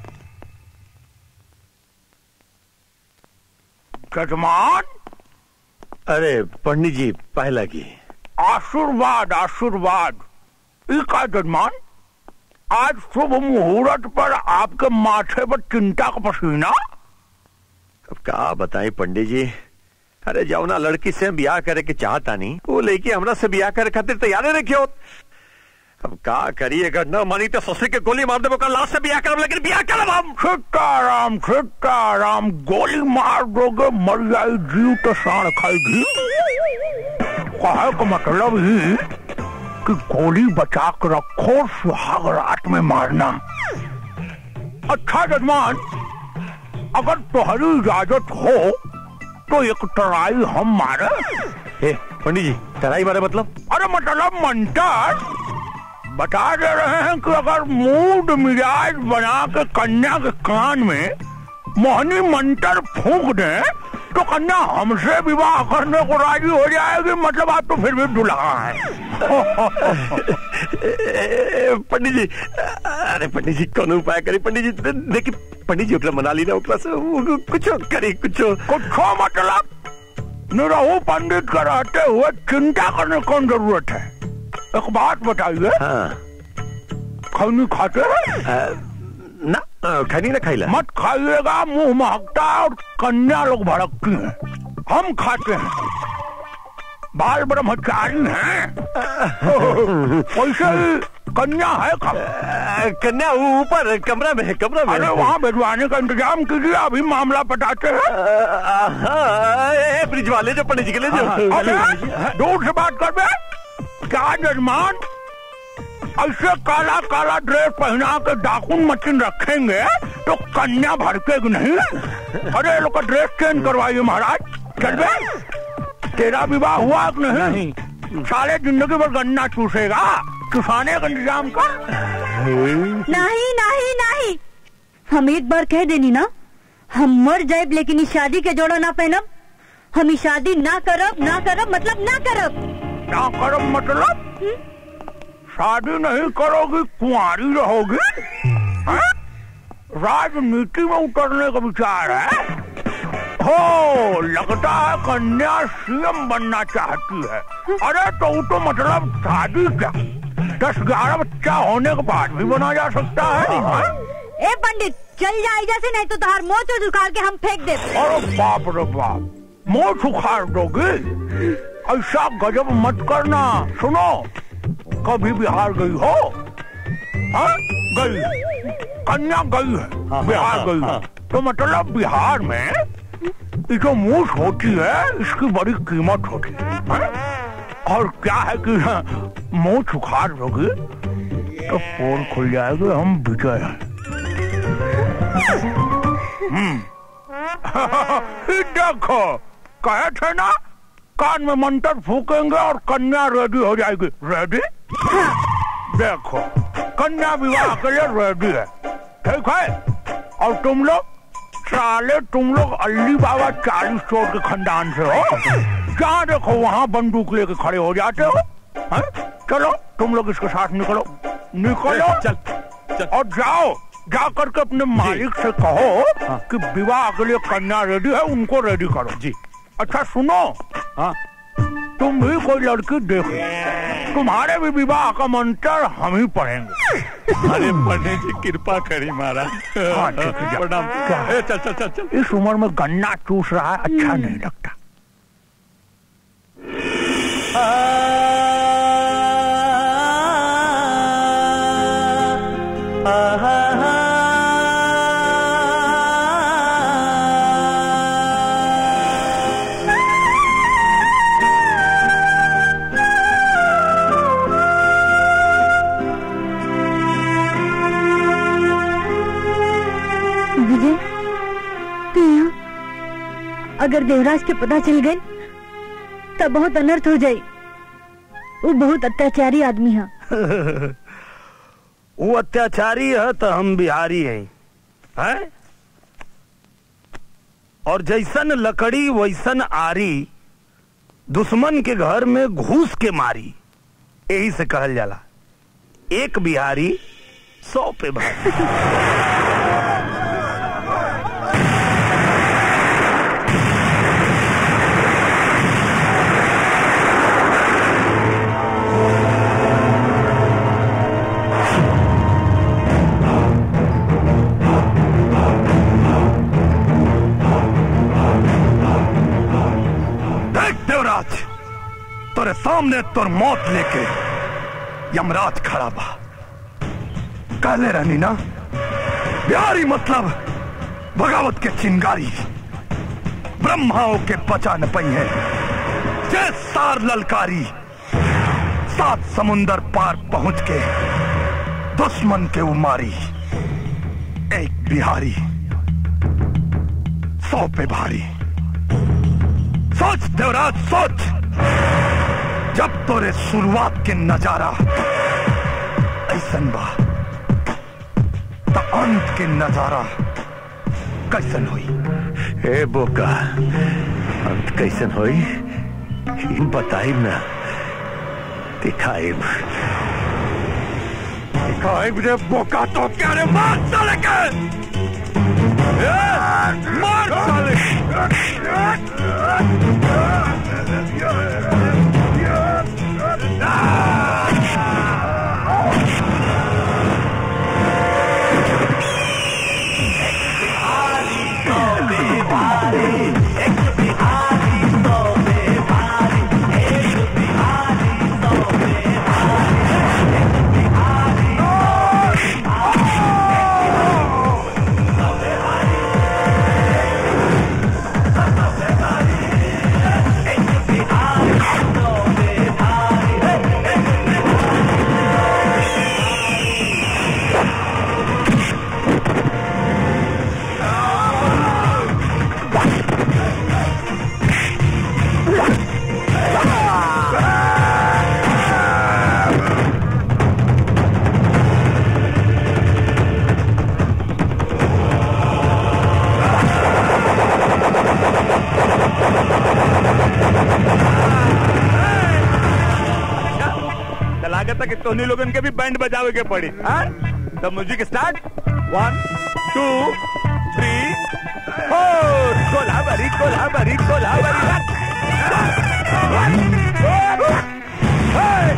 S2: जजमान
S6: अरे पंडित जी पहला की
S2: आशीर्वाद आशीर्वाद का जजमान आज शुभ मुहूर्त पर आपके माथे पर चिंता का पसीना
S6: अब का बताई पंडित जी अरे जाओ ना लड़की से ब्याह करे के चाहता नहीं वो लेके हमरा से ब्याह करे खातिर तैयार रखे अब का करिए अगर न मानी तो ससुर के गोली मार देबो कल लाश से ब्याह करब लेकिन ब्याह करब हम
S2: सीताराम सीताराम गोली मार दोगे मर जाए जीव तो साण खाएगी कहे का मतलब ही कि गोली बचा के रखो सुहाग रात में मारना अच्छा जजमान अगर तुम्हारी इजाजत हो तो एक टराई हम मारे
S6: ए पंडित जी टराई मारे मतलब
S2: अरे मतलब मंटर बता दे रहे हैं कि अगर मूड मिजाज बना के कन्या के कान में मोहनी मंत्र फूंक दे तो कन्या हमसे विवाह करने को राजी हो जाएगी मतलब आप तो फिर भी दुल्हा
S6: ए, पंडित जी अरे पंडित जी कौन उपाय करी पंडित जी देखिए पंडित जी ओकरा मना ली ना ओकरा से वो कुछ करी कुछ
S2: कुछ मतलब निरहू पंडित का रहते हुए चिंता करने की कौन जरूरत है एक बात बताइए
S6: हाँ
S2: खैनी खाते हैं
S6: ना खैनी ना खाइला
S2: मत खाइएगा मुंह महकता है और कन्या लोग भड़कती हैं हम खाते हैं बाल ब्रह्मचारी हैं वैसे ही कन्या है कब
S6: कन्या ऊपर कमरा में है कमरा में
S2: अरे वहाँ भिजवाने का इंतजाम कीजिए अभी मामला पटाते
S6: हैं ब्रिज वाले जो पंडित जी के लिए जो
S2: अरे दूर से बात कर बे क्या जजमान ऐसे काला काला ड्रेस पहना के डाकुन मशीन रखेंगे तो कन्या भड़केगी नहीं अरे ये लोग का ड्रेस चेंज करवाइए महाराज चल बे तेरा विवाह हुआ कि नहीं, नहीं। साले जिंदगी भर गन्ना चूसेगा चुसाने का इंतजाम कर
S12: नहीं नहीं नहीं हम एक बार कह देनी ना हम मर जाए लेकिन इस शादी के जोड़ा ना पहनब हम इस शादी ना करब ना करब मतलब ना करब
S2: ना करब मतलब शादी नहीं करोगी कुंवारी रहोगी हैं? राजनीति में उतरने का विचार है हो लगता है कन्या सीएम बनना चाहती है अरे तो वो तो मतलब शादी क्या दस ग्यारह बच्चा होने के बाद भी बना जा सकता है हैं?
S12: ए पंडित चल जाए जैसे नहीं तो तार मोच उखाड़ के हम फेंक दे
S2: अरे बाप रे बाप मोच उखाड़ दोगे ऐसा गजब मत करना सुनो कभी बिहार गई हो हाँ? गई कन्या गई है बिहार गई है तो मतलब बिहार में ये जो मूछ होती है इसकी बड़ी कीमत होती है हाँ? और क्या है कि मूछ उखाड़ दोगे तो पोल खुल जाएगी हम विजय हैं हम्म ये देखो कहे थे ना कान में मंत्र फूकेंगे और कन्या रेडी हो जाएगी रेडी देखो कन्या विवाह के लिए रेडी है ठीक है और तुम लोग साले तुम लोग अल्ली बाबा चालीस चोर के खानदान से हो जहाँ देखो वहाँ बंदूक लेके खड़े हो जाते हो है? चलो तुम लोग इसके साथ निकलो निकलो
S14: चल,
S2: चल। और जाओ जा करके अपने मालिक से कहो कि विवाह के लिए कन्या रेडी है उनको रेडी करो जी अच्छा सुनो हाँ तुम भी कोई लड़की देखो तुम्हारे भी विवाह का मंत्र हम ही पढ़ेंगे
S3: अरे पंडित जी कृपा करी महाराज
S2: हाँ, ठीक है, जा।
S3: प्रणाम
S2: क्या?
S3: ए, चल चल चल चल
S2: इस उम्र में गन्ना चूस रहा है अच्छा नहीं लगता
S8: विजय तू यहाँ अगर देवराज के पता चल गए तब बहुत अनर्थ हो जाई वो बहुत अत्याचारी आदमी है
S2: वो अत्याचारी है तो हम बिहारी हैं हैं और जैसन लकड़ी वैसन आरी दुश्मन के घर में घूस के मारी यही से कहल जाला एक बिहारी सौ पे भारी देख देवराज तोरे सामने तोर मौत लेके यमराज खड़ा बा कहले रहनी ना बिहारी मतलब बगावत के चिंगारी ब्रह्माओं के बचा न पई है जय सार ललकारी सात समुंदर पार पहुंच के दुश्मन के उमारी एक बिहारी सौ पे भारी सोच देवराज सोच जब तोरे शुरुआत के नजारा ऐसन बा त अंत के नजारा कैसन हुई
S6: ए बोका अंत कैसन होई ई बताइब ना दिखाइब
S14: दिखाइब रे बोका तो क्या रे मार साले के ए, मार साले
S3: तो लागत है कि तोहनी लोगन के भी बैंड बजावे के पड़ी हाँ? तो music start one two three four Kolaveri Kolaveri Kolaveri Hey!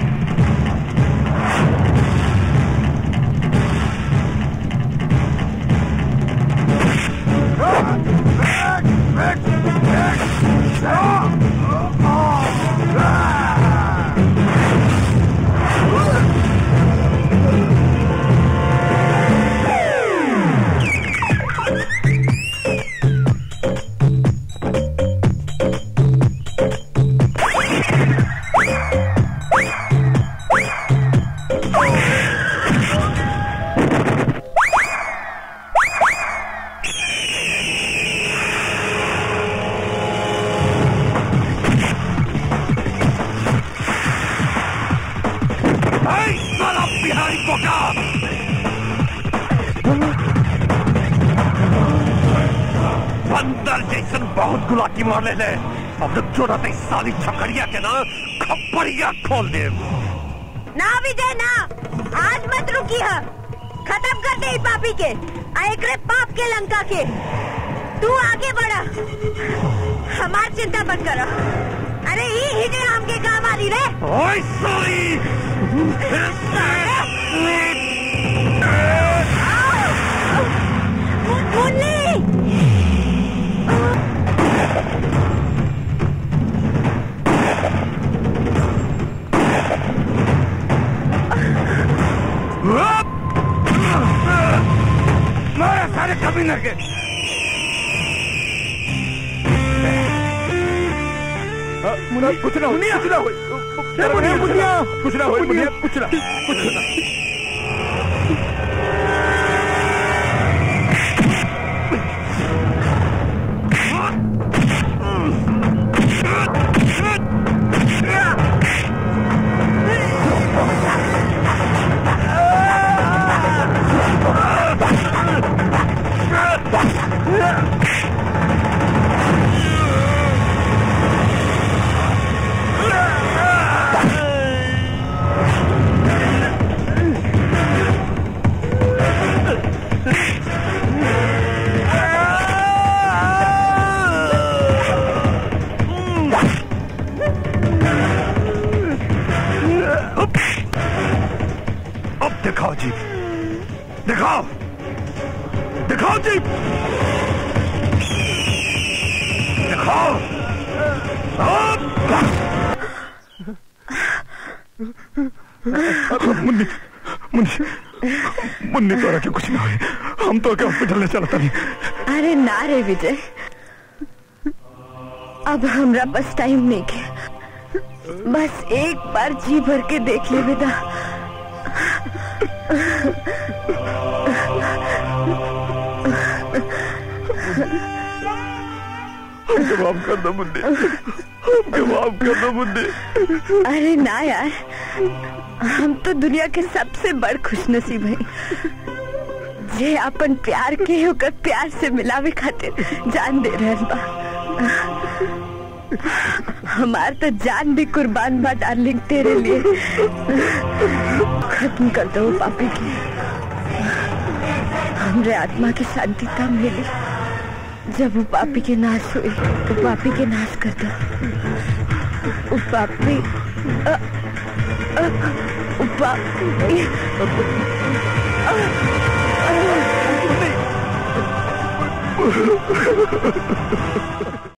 S3: Hey, साला बिहारी बोका बंदर जैसन बहुत गुलाटी मार ले ले अब जब छोड़ा ते साली छकड़िया के ना खपड़िया खोल दे
S5: ना विजय ना आज मत रुकी है खत्म कर दे ई पापी के आ एकरे पाप के लंका के तू आगे बढ़ा हमार चिंता मत करो अरे ई हिजे हमके काम आ रही रे
S14: ओए साली
S5: मुन्नी
S14: ना के
S3: मुनिया कुछ ना मुनिया कुछ ना हो मुनिया मुनिया कुछ ना हो मुनिया कुछ ना कुछ ना अब दिखाओ जी दिखाओ दिखाओ जी दिखाओ मुन्नी मुन्नी मुन्नी तोरा के कुछ ना हो हम तो के हॉस्पिटल ले चलता नहीं
S5: अरे ना रे विजय अब हमरा बस टाइम नहीं के बस एक बार जी भर के देख ले बेटा
S14: हमके माफ कर दो मुन्नी हमके माफ कर दो मुन्नी
S5: अरे ना यार हम तो दुनिया के सबसे बड़ खुशनसीब है जे अपन प्यार के होकर प्यार से मिलावे खातिर जान दे रहल बा हमार तो जान भी कुर्बान बा डार्लिंग तेरे लिए खत्म कर दो वो पापी की हमरे आत्मा की शांति तब मिली जब वो पापी के नाश हुई वो पापी के नाश कर दो वो पापी अ, अ, वो पापी अ, अ,